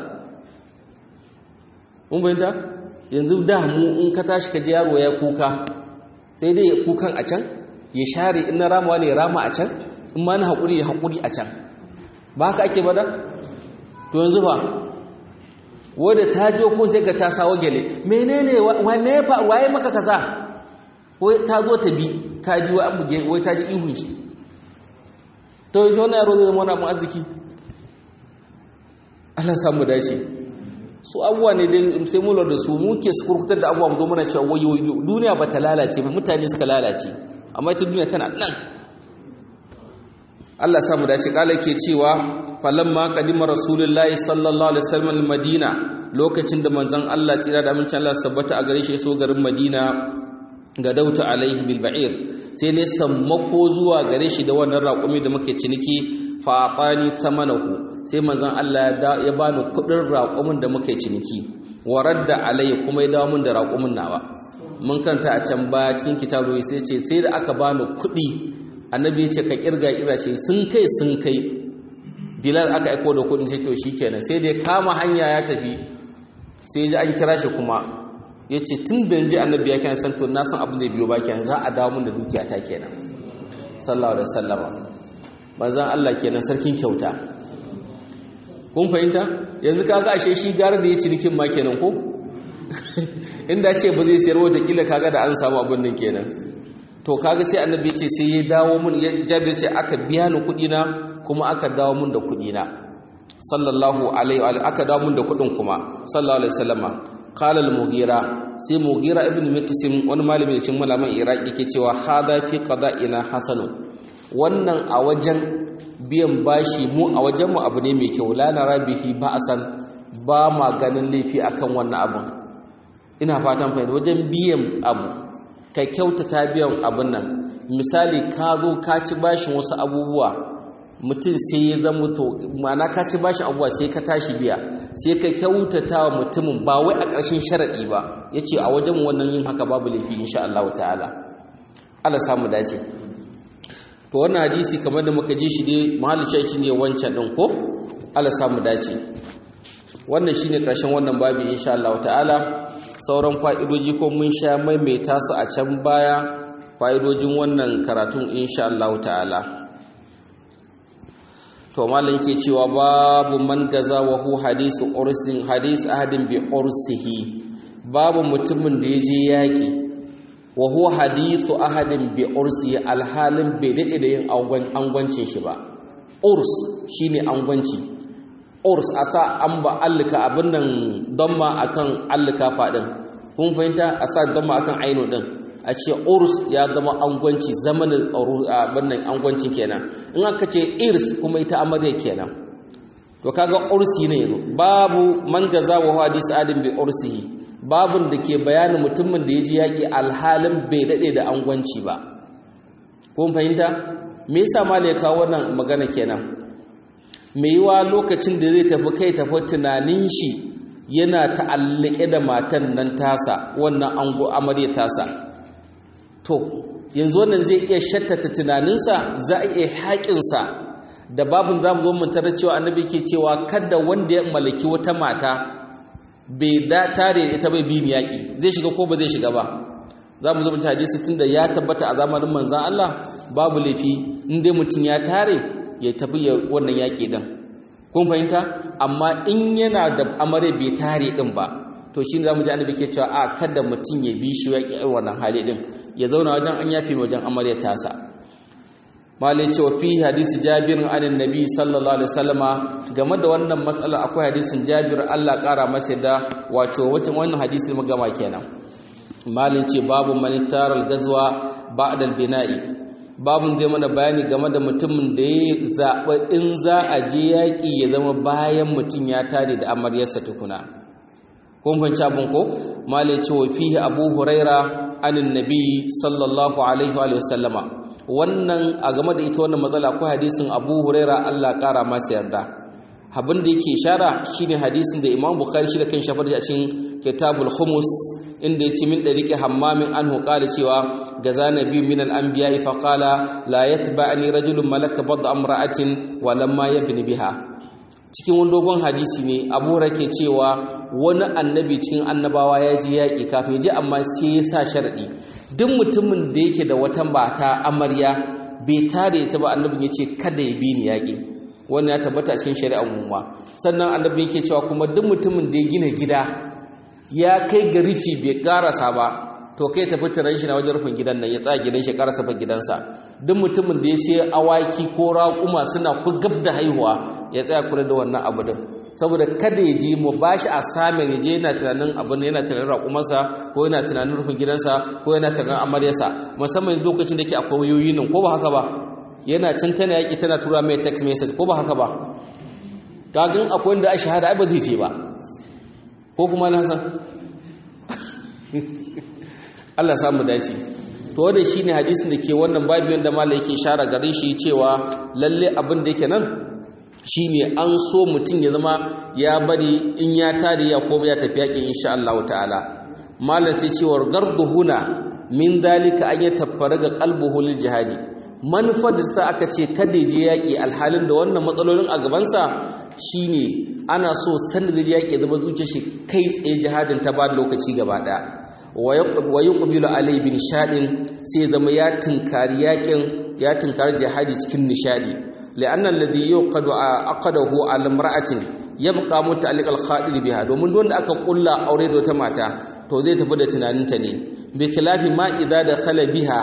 mun bayyana yanzu da mu in ka tashi ka ji yaro ya kuka sai dai ya kukan a can ya share in na ramawa ne rama a can in ma na haƙuri ya haƙuri a can ba haka ake bada to yanzu ba wadda ta jo ko sai ga ta sawo gele menene wane ya fa waye maka kaza wai ta zo ta bi ta ji wa an buge wai ta ji ihun shi to shi wannan yaro zai zama wani abin arziki Allah samu dace su abubuwa ne dai sai mu da su muke su kurkutar da abubuwa mu zo muna cewa wayo duniya ba ta lalace ba mutane suka lalace amma ita duniya tana nan Allah samu dace kala ke cewa falamma qadima rasulullahi sallallahu alaihi wasallam madina lokacin da manzon Allah tsira da amincin Allah sabbata a gare shi so garin Madina ga dauta alaihi bil ba'ir sai ne sammako zuwa gare shi da wannan raƙumi da muke ciniki fa afani samanahu sai manzon Allah ya bani kudin raƙumin da muke ciniki waradda alai kuma ya dawo mun da raƙumin nawa mun kanta a can baya cikin kitabu sai ce sai da aka bani kuɗi annabi ya ce ka kirga kira ce sun kai sun kai bilal aka aiko da kudin sai to shikenan sai dai kama hanya ya tafi sai ji an kira shi kuma ya ce tun da ji annabi ya kenan san to na san abin da biyo ba kenan za a dawo mun da dukiya ta kenan sallallahu alaihi wasallama manzon Allah kenan sarkin kyauta kun fahimta yanzu kaga ashe shi gara da ya ci nikin ma kenan ko inda ce ba zai sayar wata kila kaga da an samu abin nan kenan to kaga sai annabi ce sai ya dawo mun ya jabir ce aka biya ni kuɗi na kuma aka dawo mun da kuɗi na sallallahu alaihi wa aka dawo mun da kuɗin kuma sallallahu alaihi wasallama qala al-mughira sai mughira ibn miqsim wani malami da cikin malaman iraki ke cewa hada fi qada'ina hasanu wannan a wajen biyan bashi mu a wajen mu abu ne mai kyau la nara bihi ba'san ba ma ganin laifi akan wannan abun ina fatan fahimta wajen biyan abu ka kyautata biyan abun nan misali ka zo ka ci bashin wasu abubuwa mutum sai ya zama to ma'ana ka ci bashin abubuwa sai ka tashi biya sai ka kyautata wa mutumin ba wai a ƙarshen sharaɗi ba ya ce a wajen wannan yin haka babu laifi insha Allah ta'ala Allah samu dace to wannan hadisi kamar da muka ji shi dai mahallicin shi ne wancan ɗin ko Allah samu dace wannan shi ne ƙarshen wannan babi insha Allah ta'ala sauran fa'idoji ko mun sha maimaita su a can baya fa'idojin wannan karatun insha Allah ta'ala to malam yake cewa babu man gaza wa hu hadisu ursin hadis ahadin bi ursihi babu mutumin da yaje yaki wa hu hadithu ahadin bi ursihi alhalin bai dade da yin angwancin shi ba urs shine angwanci urs asa an ba allika abin nan damma akan allika fadin kun fahimta asa damma akan aino din a ce urs ya zama angwanci zamanin abinnan angwancin kenan in aka ce irs kuma ita amarya kenan to kaga ursi ne babu man gaza wa hadis adin bi ursihi babun da ke bayanin mutumin da ya ji yaƙi alhalin bai daɗe da angwanci ba kun fahimta me yasa mala ya kawo wannan magana kenan me yiwa lokacin da zai tafi kai tafi tunanin shi yana ta'allake da matan nan tasa wannan ango amarya tasa to yanzu wannan zai iya shattata tunaninsa za a iya haƙinsa da babin za mu zo mun tarar cewa annabi ke cewa kada wanda ya mallaki wata mata bai da tare da ita bai bi ni yaƙi zai shiga ko ba zai shiga ba za mu zo mu hadisi tunda ya tabbata a zamanin manzon Allah babu laifi in dai mutum ya tare ya tafi ya wannan yaƙi din kun fahimta amma in yana da amare bai tare din ba to shi za mu ji annabi ke cewa a kada mutum ya bi shi yaƙi wannan hali din ya zauna wajen an yafi wajen amarya tasa malai cewa fi hadisi jabir anin nabi sallallahu alaihi wasallama game da wannan matsala akwai hadisin jabir Allah kara masa da wato wacce wannan hadisi mu gama kenan malin ce babu manitaral gazwa ba'da al-bina'i babun zai mana bayani game da mutumin da ya zaɓa in za a je yaƙi ya zama bayan mutum ya tare da amaryarsa tukuna kun fahimci abin ko malai ce wa fihi abu huraira anin nabi sallallahu alaihi wa sallama wannan a game da ita wannan matsala akwai hadisin abu huraira allah kara masa yarda abin da yake shara shine hadisin da imam bukhari shi da kan shafar a cikin kitabul humus inda ya ce min ɗariƙe hammamin an hukala cewa ga zanabi min al'ambiya fa qala la yatba'ani rajulun malaka badda amra'atin wa lamma yabni biha cikin wani dogon hadisi ne abu rake cewa wani annabi cikin annabawa ya ji yaƙi kafin ji amma sai ya sa sharaɗi duk mutumin da yake da wata mata amarya bai tare ta ba annabin ya ce kada ya bi ni yaƙi wannan ya tabbata a cikin shari'ar umma sannan annabi yake cewa kuma duk mutumin da ya gina gida ya kai ga rufi bai karasa ba to kai tafi tiran shi na wajen rufin gidan nan ya tsaya gidan shi karasa fa gidansa duk mutumin da ya sai awaki ko raƙuma suna ku gab da haihuwa ya tsaya kula da wannan abu din saboda kada ya je mu bashi a samun ya je yana tunanin abin yana tunanin raƙumarsa ko yana tunanin rufin gidansa ko yana tunanin amaryarsa musamman lokacin da ke akwai wayoyi nan ko ba haka ba yana can tana yaƙi tana tura mai text message ko ba haka ba kagin akwai wanda a shahada ai ba zai je ba ko kuma na san Allah samu dace to wannan shine hadisin da ke wannan babu wanda malai yake share gare shi cewa lalle abin da yake nan shine an so mutum ya zama ya bari in ya tare ya koma ya tafi yakin insha Allah ta'ala malai sai cewa garduhuna min dalika an ya taffara ga qalbuhu lil jihadi manufar da sa aka ce kada je yaki alhalin da wannan matsalolin a gabansa shine ana so sanda da yaƙi zama zuciyar shi kai tsaye jihadin ta ba lokaci gaba ɗaya wa yuqbilu alai bin nishadin sai zama ya tunkari yaƙin ya tunkari jihadi cikin nishadi la'anna alladhi yuqadu aqadahu ala imra'atin yabqa muta'alliq al-khadir biha domin wanda aka kulla aure da wata mata to zai tafi da tunaninta ne bi khilafi ma idza dakhala biha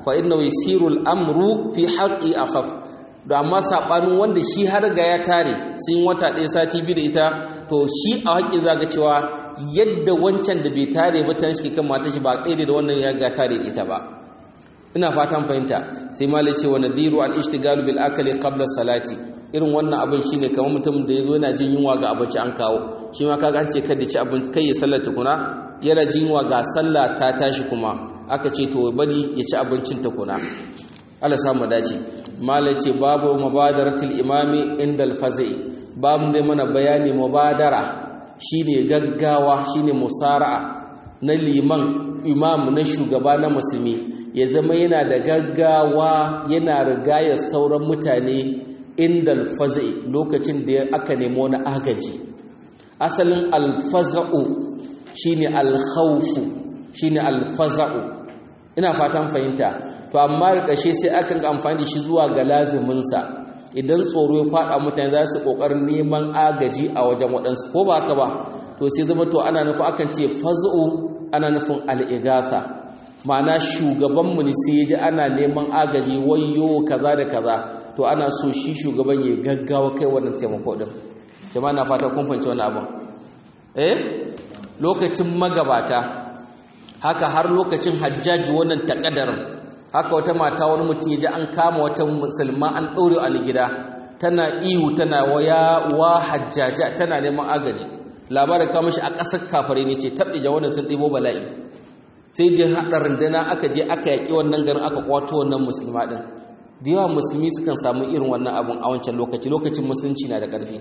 fa inna yasiru al-amru fi haqqi akhaf da amma sabanin wanda shi har ga ya tare sun wata ɗaya sati biyu da ita to shi a haƙƙi zaga cewa yadda wancan da bai tare ba ta shi kan mata shi ba ɗaya da wannan ya ga tare ita ba ina fatan fahimta sai malai ce wa nadiru al ishtigalu bil akali qabla salati irin wannan abin shine kamar mutum da yazo yana jin yunwa ga abinci an kawo shi ma kaga an ce kada ci abinci kai ya sallar tukuna yana jin yunwa ga sallah ta tashi kuma aka ce to bari ya ci abincin tukuna Allah samu dace malai ce babu mubadaratul imami inda al fazi babu dai mana bayani mubadara shine gaggawa shine musara'a na liman imam na shugaba na musulmi ya zama yana da gaggawa yana rigaya sauran mutane inda alfaza'i lokacin da aka nemo na agaji asalin alfaza'u shine alkhawfu shine alfaza'u ina fatan fahimta to amma rikashe sai akan amfani da shi zuwa ga laziminsa idan tsoro ya fada mutane za su kokarin neman agaji a wajen waɗansu ko ba haka ba to sai zama to ana nufin akan ce faz'u ana nufin al'igatha ma'ana shugabanmu ne sai ya ji ana neman agaji wayo kaza da kaza to ana so shi shugaban ya gaggawa kai wannan taimako din jama'a na fata kun fahimci wannan abin eh lokacin magabata haka har lokacin hajjaji wannan takadarin haka wata mata wani mutum ya ji an kama wata musulma an ɗaure a gida tana ihu tana waya wa hajjaja tana neman agaji labarin kama shi a ƙasar kafare ne ce taɓe wannan sun ɗibo bala'i sai dai haɗa rundana aka je aka yaƙi wannan garin aka kwato wannan musulma ɗin da yawa musulmi sukan samu irin wannan abin a wancan lokaci lokacin musulunci na da ƙarfi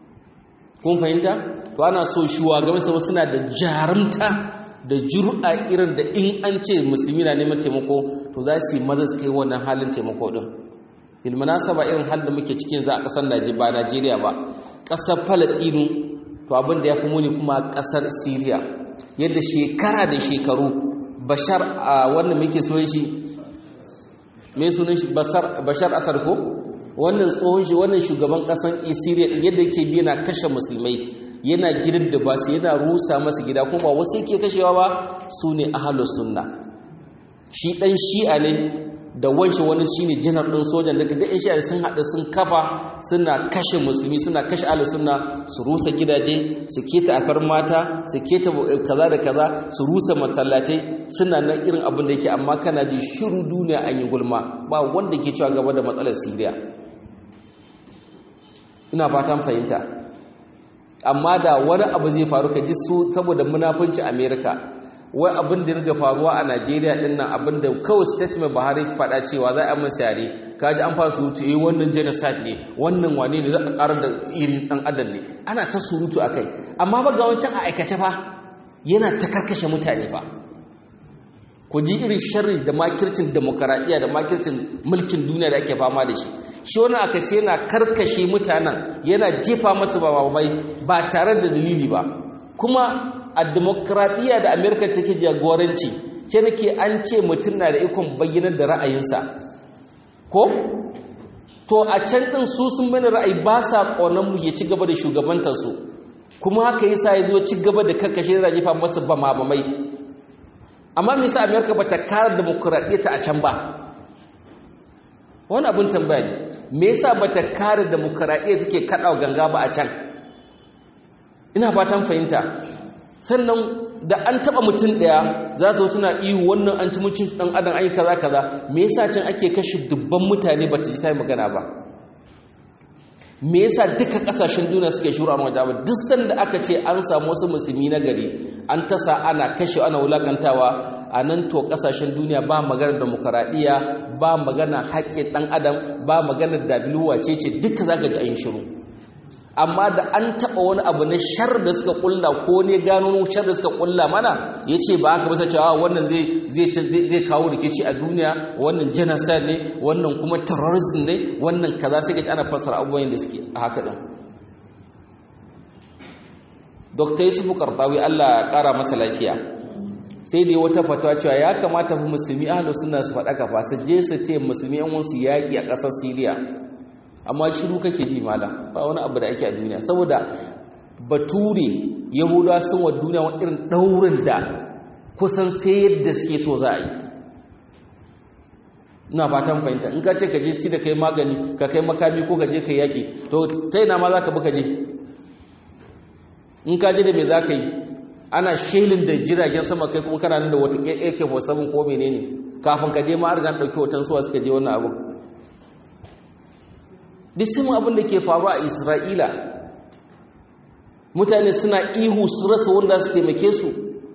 kun fahimta to ana so shugaban sama suna da jarumta da jur'a irin da in an ce musulmi na neman taimako to za su yi maza su kai wannan halin taimako ɗin bilmanasaba irin halin da muke cikin za a ƙasar ba najeriya ba ƙasar falastinu to abin da ya fi muni kuma ƙasar syria yadda shekara da shekaru bashar a wannan muke sunan shi mai sunan shi bashar asar ko wannan tsohon shi wannan shugaban kasan syria din yadda yake bi yana kashe musulmai yana gidan da basu yana rusa masu gida kuma ba wasu yake kashewa ba su ne ahalus sunna shi dan shi'a ne da wanshi wani shine janar ɗin sojan daga da shi'a sun haɗu sun kafa suna kashe musulmi suna kashe ahlus sunna su rusa gidaje su keta afar mata su keta kaza da kaza su rusa masallatai suna nan irin abin da yake amma kana ji shiru duniya an yi gulma ba wanda ke cewa gaba da matsalar Syria ina fatan fahimta amma da wani abu zai faru ka ji su saboda munafunci America wai abin da riga faruwa a Najeriya din nan abin da kawai statement Buhari ki faɗa cewa za a masa yare kaji an fara surutu eh wannan genocide ne wannan wane ne za a ƙarar da irin ɗan adam ne ana ta surutu akai amma ba ga wancan a aikace fa yana ta karkashe mutane fa ku ji irin sharri da makircin demokaradiyya da makircin mulkin duniya da ake fama da shi shi wani aka ce yana karkashe mutanen yana jefa masu babamai ba tare da dalili ba kuma a demokradiyya da amerika take jagoranci ce nake an ce mutum na da ikon bayyanar da ra'ayinsa ko to a can ɗin su sun bane ra'ayi ba sa ƙonan mu ya ci gaba da shugabantarsu kuma haka yasa ya zo ci gaba da karkashe da jefa masa bamamai amma me yasa amerika ba ta kare demokradiyya ta a can ba wani abin tambaya ne me yasa ba ta kare demokradiyya take kaɗawa ganga ba a can ina fatan fahimta sannan da an taba mutum daya za ta tana ihu wannan an ci mucin dan adam ai kaza kaza me yasa can ake kashe dubban mutane ba ta ji ta magana ba me yasa duka kasashen duniya suke shuru a wajen ba duk sanda aka ce an samu wasu musulmi na gari an tasa ana kashe ana wulakantawa a nan to kasashen duniya ba maganar demokaradiyya ba maganar haƙƙin ɗan adam ba maganar dabiluwa ce ce duka za ka ji an shiru amma da an taɓa wani abu na shar da suka ƙulla ko ne gano shar da suka ƙulla mana ya ce ba haka bisa cewa wannan zai kawo rikici a duniya wannan genocide ne wannan kuma terrorism ne wannan kaza sai ka ana fassara abubuwan da suke a haka ɗin Dr. Yusufu Kartawi Allah ya ƙara masa lafiya sai dai wata fatawa cewa ya kamata fi musulmi ahlus sunna su faɗa kafa su je su ce musulmi yan wasu yaƙi a ƙasar Syria amma shiru kake ji mala ba wani abu da ake a duniya saboda bature yahudawa sun wa duniya wani irin daurin da kusan sai yadda suke so za a yi ina fatan fahimta in ka ce ka je si da kai magani ka kai makami ko ka je ka yaƙi to ta ina ma za ka bi ka je in ka je da me za ka yi ana shelin da jiragen sama kai kuma kana nan da wata ak-47 ko menene kafin ka je ma an riga ɗauki hoton suwa suka je wannan abin duk sai abin da ke faruwa a isra'ila mutane suna ihu su rasa wanda su taimake su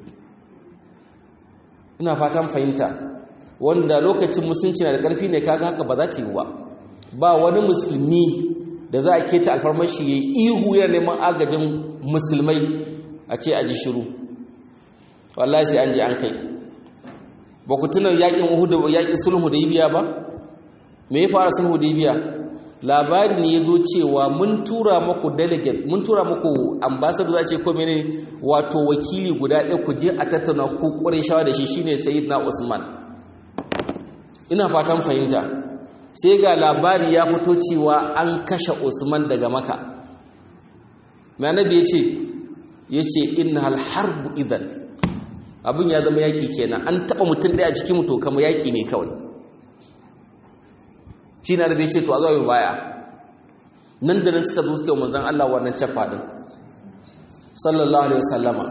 ina fatan fahimta wanda lokacin musulunci na da ƙarfi ne kaga haka ba za ta yi ba ba wani musulmi da za a keta alfarmashi ya yi ihu yana neman agajin musulmai a ce a ji shiru wallahi sai an je an kai ba ku tuna yakin uhudu yakin sulhu da biya ba me ya fara sulhu da biya labari ne ya zo cewa mun tura muku delegate mun tura muku ambassador za ce ko mene wato wakili guda ɗaya ku je a tattauna ku ƙwarai shawa da shi shine sayyidina usman ina fatan fahimta sai ga labari ya fito cewa an kashe usman daga maka mai annabi ya ce ya ce inna harbu idan abin ya zama yaƙi kenan an taɓa mutum ɗaya a cikin mutu kama yaƙi ne kawai shi na da bai ce to a zuwa baya nan da nan suka zo suka manzan Allah wannan cafa ɗin sallallahu alaihi wasallama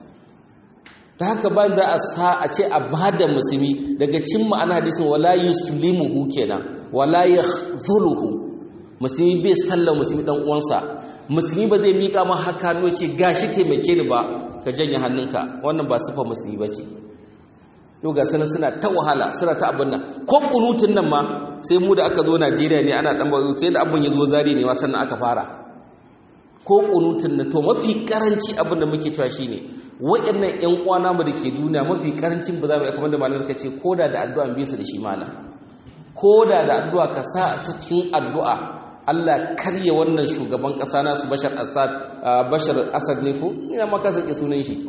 ta haka ba da a sa a ce a ba da musulmi daga cin ma'ana hadisin wala yuslimuhu kenan wala yakhzuluhu musulmi bai sallar musulmi dan uwansa musulmi ba zai mika ma haka no ce gashi taimake ni ba ka janye hannunka wannan ba sifa musulmi bace yau ga sanan suna ta wahala suna ta abin nan ko kunutun nan ma sai mu da aka zo Najeriya ne ana dan bazo sai da abin ya zo zari ne ma sannan aka fara ko kunutun nan to mafi karanci abin da muke cewa shine waɗannan ƴan uwana mu da ke duniya mafi karancin ba za mu kamar da malamai suka ce koda da addu'a bisa da shi malam koda da addu'a ka sa cikin addu'a Allah karye wannan shugaban ƙasa nasu Bashar Assad Bashar Assad ne ko ina ma ka sake sunan shi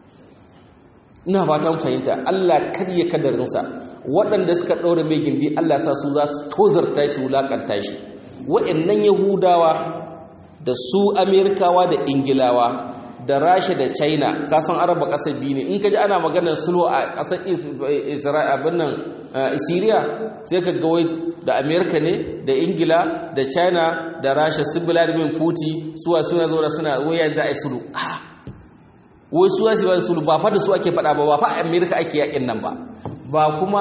ina fatan fahimta Allah karye kadarinsa waɗanda suka ɗaura mai gindi Allah sa su za su tozarta shi wulakanta shi waɗannan Yahudawa da su Amerikawa da Ingilawa da Rasha da China ka san Araba ƙasar biyu ne in ka ji ana maganar sulhu a ƙasar Isra'ila abin nan Syria sai ka ga wai da Amerika ne da Ingila da China da Rasha su Vladimir Putin suwa suna zo da suna waya da ai sulhu wai suwa su ban sulhu ba fa da su ake faɗa ba ba fa Amerika ake yakin nan ba ba kuma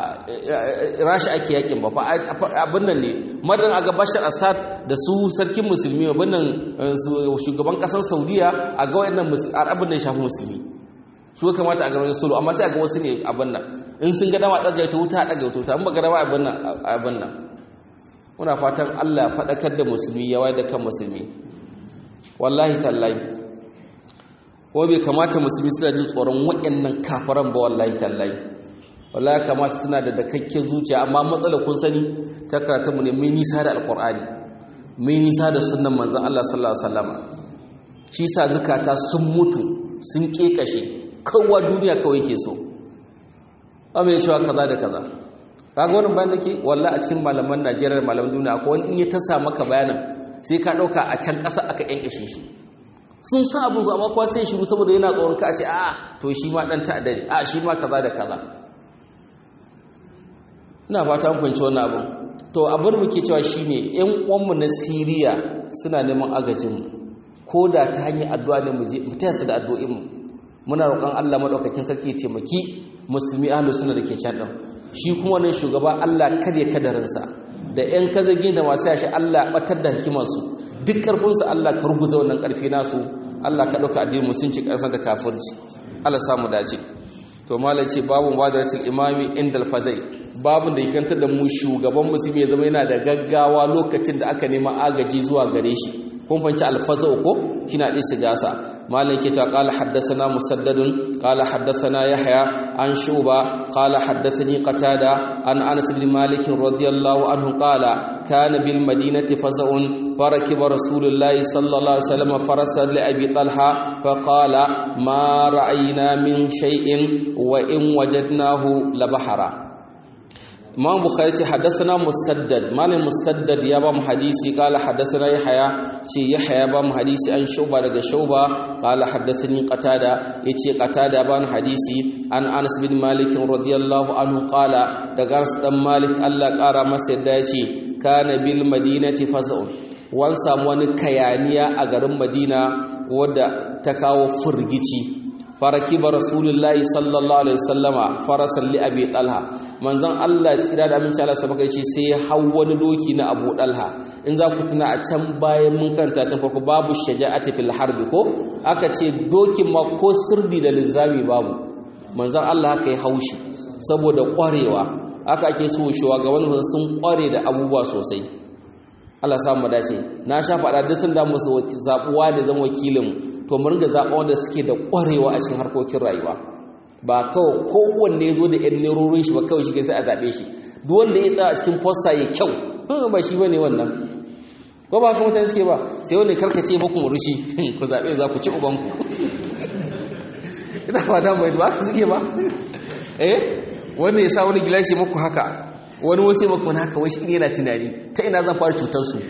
Rasha ake yakin ba fa abin nan ne madan aga Bashar Assad da su sarkin musulmi abin nan shugaban kasar Saudiya a ga wayannan arabin nan shafi musulmi su kamata a ga wani sulhu amma sai a ga wasu ne abin nan in sun ga dama tsagaita wuta a ɗaga wuta in ba ga dama abin nan abin nan muna fatan Allah ya faɗakar da musulmi ya wayar da kan musulmi wallahi tallahi ko bai kamata musulmi suna jin tsoron waɗannan kafaran ba wallahi tallahi wallahi kamata suna da dakakken zuciya amma matsala kun sani ta karatu mu ne mai nisa da alqur'ani mai nisa da sunnan manzon Allah sallallahu alaihi wasallam shi sa zakata sun mutu sun kekashe kowa duniya kawai ke so amma ya cewa kaza da kaza kaga wannan bayan dake wallahi a cikin malaman Najeriya malaman duniya akwai wani in ya tasa maka bayanan sai ka dauka a can ƙasa aka yankashe shi sun san abin su amma kuwa sai shiru saboda yana tsoron ka a ce a to shi ma dan ta'adda ne a shi ma kaza da kaza ina fata mun fahimci wannan abin to abin da muke cewa shine ƴan uwanmu na Siriya suna neman agajin mu ko da ta hanyar addu'a ne mu je mu taya su da addu'o'in mu muna roƙon Allah madaukakin sarki ya taimaki musulmi ahlus sunna da ke can din shi kuma wannan shugaba Allah kare kadarinsa da ƴan kazagin da masu yashi Allah batar da hikimarsu duk ƙarfinsu Allah ka ruguza wannan ƙarfi nasu Allah ka ɗauka addinin musulunci ƙasar da kafirci Allah samu dace to malam ce babu wadaratul imami indal fazai babun da yake da mu shugaban musulmi ya zama yana da gaggawa lokacin da aka nema agaji zuwa gare shi kun fanci alfazau ko kina ɗi sigasa malam ke cewa qala haddathana musaddadun qala haddathana yahya an shuba qala haddathani qatada an anas bin malik radiyallahu anhu qala kana bil madinati fazaun فركب رسول الله صلى الله عليه وسلم فرسا لأبي طلحة فقال ما رأينا من شيء وإن وجدناه لبحرا imam bukhari ce haddathana musaddad malam musaddad ya ba mu hadisi qala haddathana yahya ce yahya ba mu hadisi an shuba daga shuba qala haddathani qatada yace qatada ba mu hadisi an anas bin malik radiyallahu anhu qala daga anas dan malik Allah kara masa yadda yace kana bil madinati faz'un wan samu wani kayaniya a garin madina wadda ta kawo furgici farakiba rasulullahi sallallahu alaihi wasallama farasan li abi talha manzon Allah tsira da aminci Allah sabaka ce sai ya hau wani doki na Abu Dalha in za ku tuna a can bayan mun karanta tun farko babu shaja'ati fil harbi ko aka ce dokin ma ko sirdi da lizami babu manzon Allah haka ya haushi saboda kwarewa haka ake so shugaban sun kware da abubuwa sosai Allah samu dace na sha faɗa duk sun da musu zabuwa da zan wakilin to mu ringa zaɓa wanda suke da ƙwarewa a cikin harkokin rayuwa ba kawai kowanne zo da ƴan nerorin shi ba kawai shi sai a zaɓe shi duk wanda ya tsaya a cikin fosta ya kyau ba shi bane wannan ko ba haka mutane suke ba sai wanda karkace muku murushi ku zaɓe za ku ci ubanku ina fata mai ba haka suke ba eh wanda ya sa wani gilashi muku haka wani wasu ya muku haka wai shi yana tunani ta ina zan fara cutar su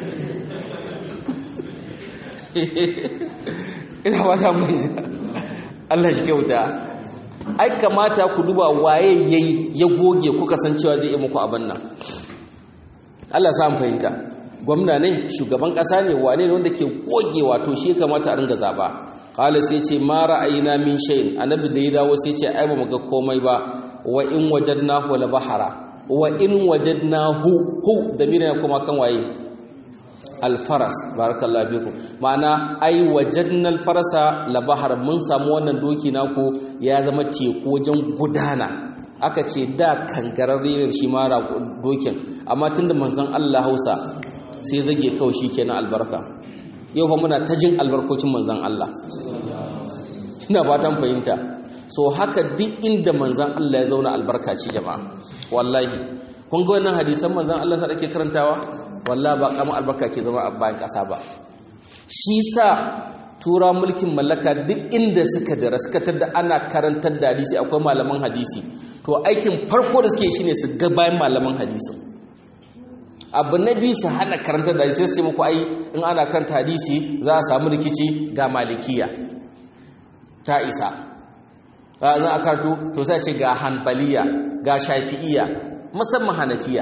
ina ba ta mai Allah shi kyauta ai kamata ku duba waye yayi ya goge kuka san cewa zai yi muku abin nan Allah sa mu fahimta gwamna ne shugaban kasa ne wane ne wanda ke goge wato shi kamata a ringa zaba qala sai ce ma ra'ayina min shay'in annabi da ya dawo sai ce ai ba mu ga komai ba wa in wajadnahu la bahara wa in wajadnahu hu da mina kuma kan waye alfaras barakallahu bikum ma'ana ai wajadna alfarasa la bahar mun samu wannan doki naku ya zama teku wajen gudana aka ce da kangararre shi mara dokin amma tunda manzon Allah Hausa sai zage kawai shikenan albarka yau fa muna ta jin albarkocin manzon Allah ina fatan fahimta so haka duk inda manzon Allah ya zauna albarka ce jama'a wallahi kun ga wannan hadisan manzon Allah sa ake karantawa wallahi ba kamar albarka ke zama a bayan kasa ba shi sa tura mulkin mallaka duk inda suka dara suka tada ana karantar da hadisi akwai malaman hadisi to aikin farko da suke shine su ga bayan malaman hadisi abu na biyu su hana karantar da hadisi sai su ce muku ai in ana karanta hadisi za a samu rikici ga malikiya ta isa za a karto to sai ce ga hanbaliya ga shafi'iya musamman hanafiya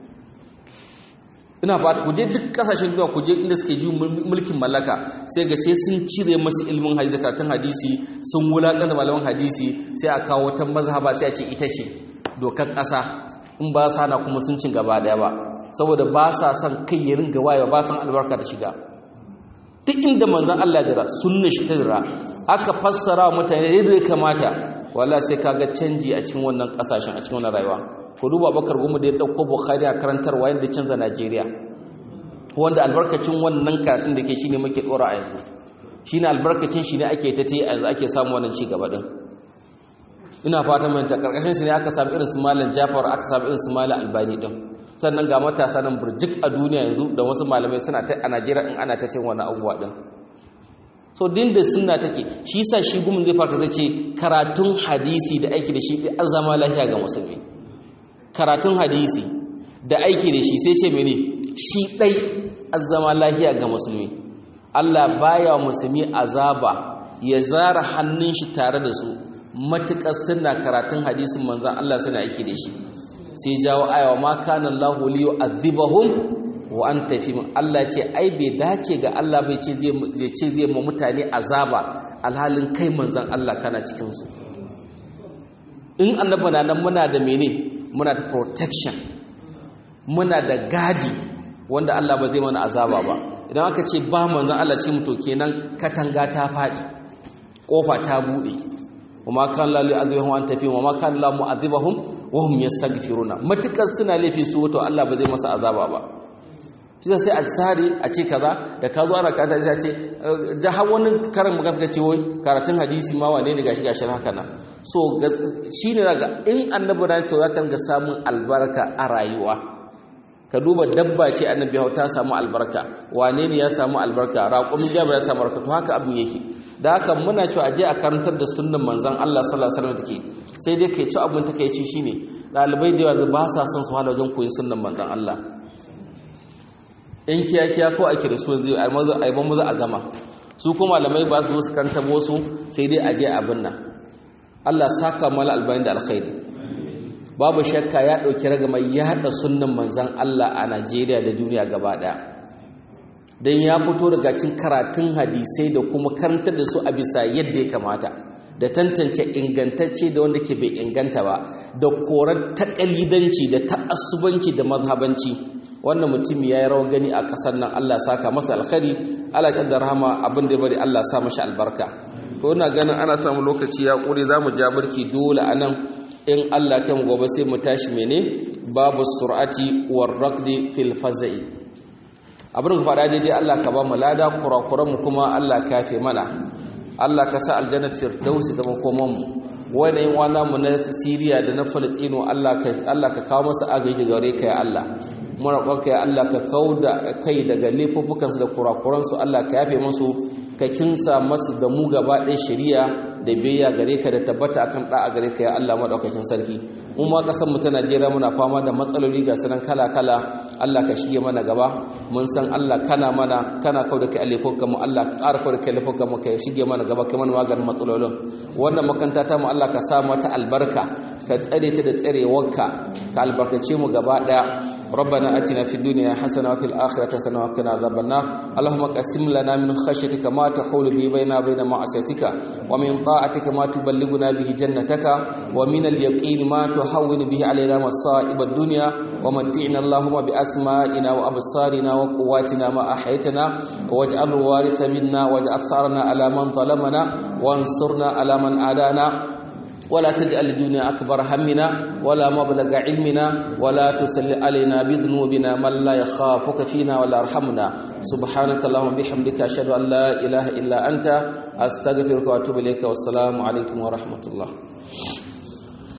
ina ba ku je duk kasashen duniya ku je inda suke ji mulkin mallaka sai ga sai sun cire masu ilimin hadisi karatun hadisi sun wulaƙar da malaman hadisi sai a kawo wata mazhaba sai a ce ita ce dokar ƙasa in ba sa na kuma sun cin gaba daya ba saboda ba sa son kai ya ringa wayewa ba san albarka ta shiga duk inda manzon Allah jira sunna shi ta jira aka fassara mutane da ya kamata wala sai kaga canji a cikin wannan kasashen a cikin wannan rayuwa ku duba bakar goma da ya ɗauko bukhari a karantarwa yadda canza najeriya wanda albarkacin wannan karatun da ke shi ne muke ɗora a yanzu shi ne albarkacin shi ne ake ta ta yanzu ake samu wannan ci gaba ɗin ina fata manta ƙarƙashin su ne aka samu irin su malam jafar aka samu irin su malam albani ɗin sannan ga matasa nan burjik a duniya yanzu da wasu malamai suna ta a najeriya in ana ta cin wannan abubuwa ɗin so din da sunna take shi sa shi gumin zai farka zai ce karatun hadisi da aiki da shi an zama lafiya ga musulmi karatun hadisi da aiki da shi sai ce mene shi ɗai azama lahiya ga musulmi Allah baya musulmi azaba ya zara hannun shi tare da su matuƙar suna karatun hadisin manzan Allah suna aiki da shi sai jawo ayawa ma kana Allahu li yu'adhibahum wa anta fi Allah ce ai bai dace ga Allah bai ce zai ce zai ma mutane azaba alhalin kai manzan Allah kana cikin su in annabi na nan muna da mene muna da protection muna da gadi wanda Allah ba zai mana azaba ba idan aka ce ba manzon Allah ce muto kenan katanga ta fadi kofa ta bude kuma kan la li azabahum an tafi wa kan la mu'adhibahum wa hum yastaghfiruna matukar suna laifi su wato Allah ba zai masa azaba ba shi sai a tsari a ce kaza da ka zo ana kanta sai a ce da har wani karin magana suka ce wai karatun hadisi ma wane ne gashi gashi haka na so shine daga in annabi ran to zaka ga samun albarka a rayuwa ka duba dabba ce annabi hau ta samu albarka wane ne ya samu albarka raƙumin jabir ya samu albarka to haka abin yake da haka muna cewa aje a karantar da sunnan manzon Allah sallallahu alaihi wasallam take sai dai kai ci abin takeici shine dalibai da yawa ba sa son su hala wajen koyi sunnan manzon Allah in kiyakiya ko ake da su zai a maza a yi maza a gama su kuma malamai ba su zo su karanta wasu sai dai aje abin nan Allah saka mala albayin da alkhairi babu shakka ya ɗauki ragama ya haɗa sunnan manzan Allah a Najeriya da duniya gaba ɗaya don ya fito daga cin karatun hadisai da kuma karantar da su a bisa yadda ya kamata da tantance ingantacce da wanda ke bai inganta ba da korar taƙalidanci da ta'assubanci da mazhabanci wannan mutum ya yi rawar gani a ƙasar nan Allah saka masa alkhari Allah da rahama abin da ya bari Allah sa mashi albarka to ina ganin ana samu lokaci ya ƙure za mu ja birki dole a nan in Allah kan gobe sai mu tashi mene babu sur'ati war raqdi fil fazai abin ka faɗa daidai Allah ka ba mu lada kurakuran mu kuma Allah ka yafe mana Allah ka sa aljanna firdausi da makoman mu wannan wana mu na Syria da na Palestine Allah ka Allah ka kawo masa agaji daga gare ka ya Allah muna roƙonka ya Allah ka kauda kai daga laifuffukan su da kurakuran su Allah ka yafe musu ka kinsa masu da mu gaba ɗaya shari'a da biyayya gare ka da tabbata akan ɗa'a gare ka ya Allah maɗaukakin sarki mu ma ƙasar mu ta Najeriya muna fama da matsaloli ga sanan kala kala Allah ka shige mana gaba mun san Allah kana mana kana kau da kai alifin mu Allah ka ƙara kau da kai alifin mu ka shige mana gaba kai mana maganin matsalolin wannan makanta ta mu Allah ka sa mata albarka ka tsare ta da tsarewarka ka albarkace mu gaba ɗaya ربنا اتنا في الدنيا حسنه وفي الاخره حسنه وقنا عذاب النار اللهم قسم لنا من خشيتك ما تحول به بيننا وبين معصيتك ومن طاعتك ما تبلغنا به جنتك ومن اليقين ما تهون به علينا مصائب الدنيا ومتعنا اللهم باسمائنا وابصارنا وقواتنا ما احيتنا واجعل الوارث منا واجعل ثارنا على من ظلمنا وانصرنا على من عادانا ولا تجعل الدنيا أكبر همنا ولا مبلغ علمنا ولا تسل علينا بذنوبنا من لا يخافك فينا ولا يرحمنا سبحانك اللهم بحمدك أشهد أن لا إله إلا أنت أستغفرك وأتوب إليك والسلام عليكم ورحمة الله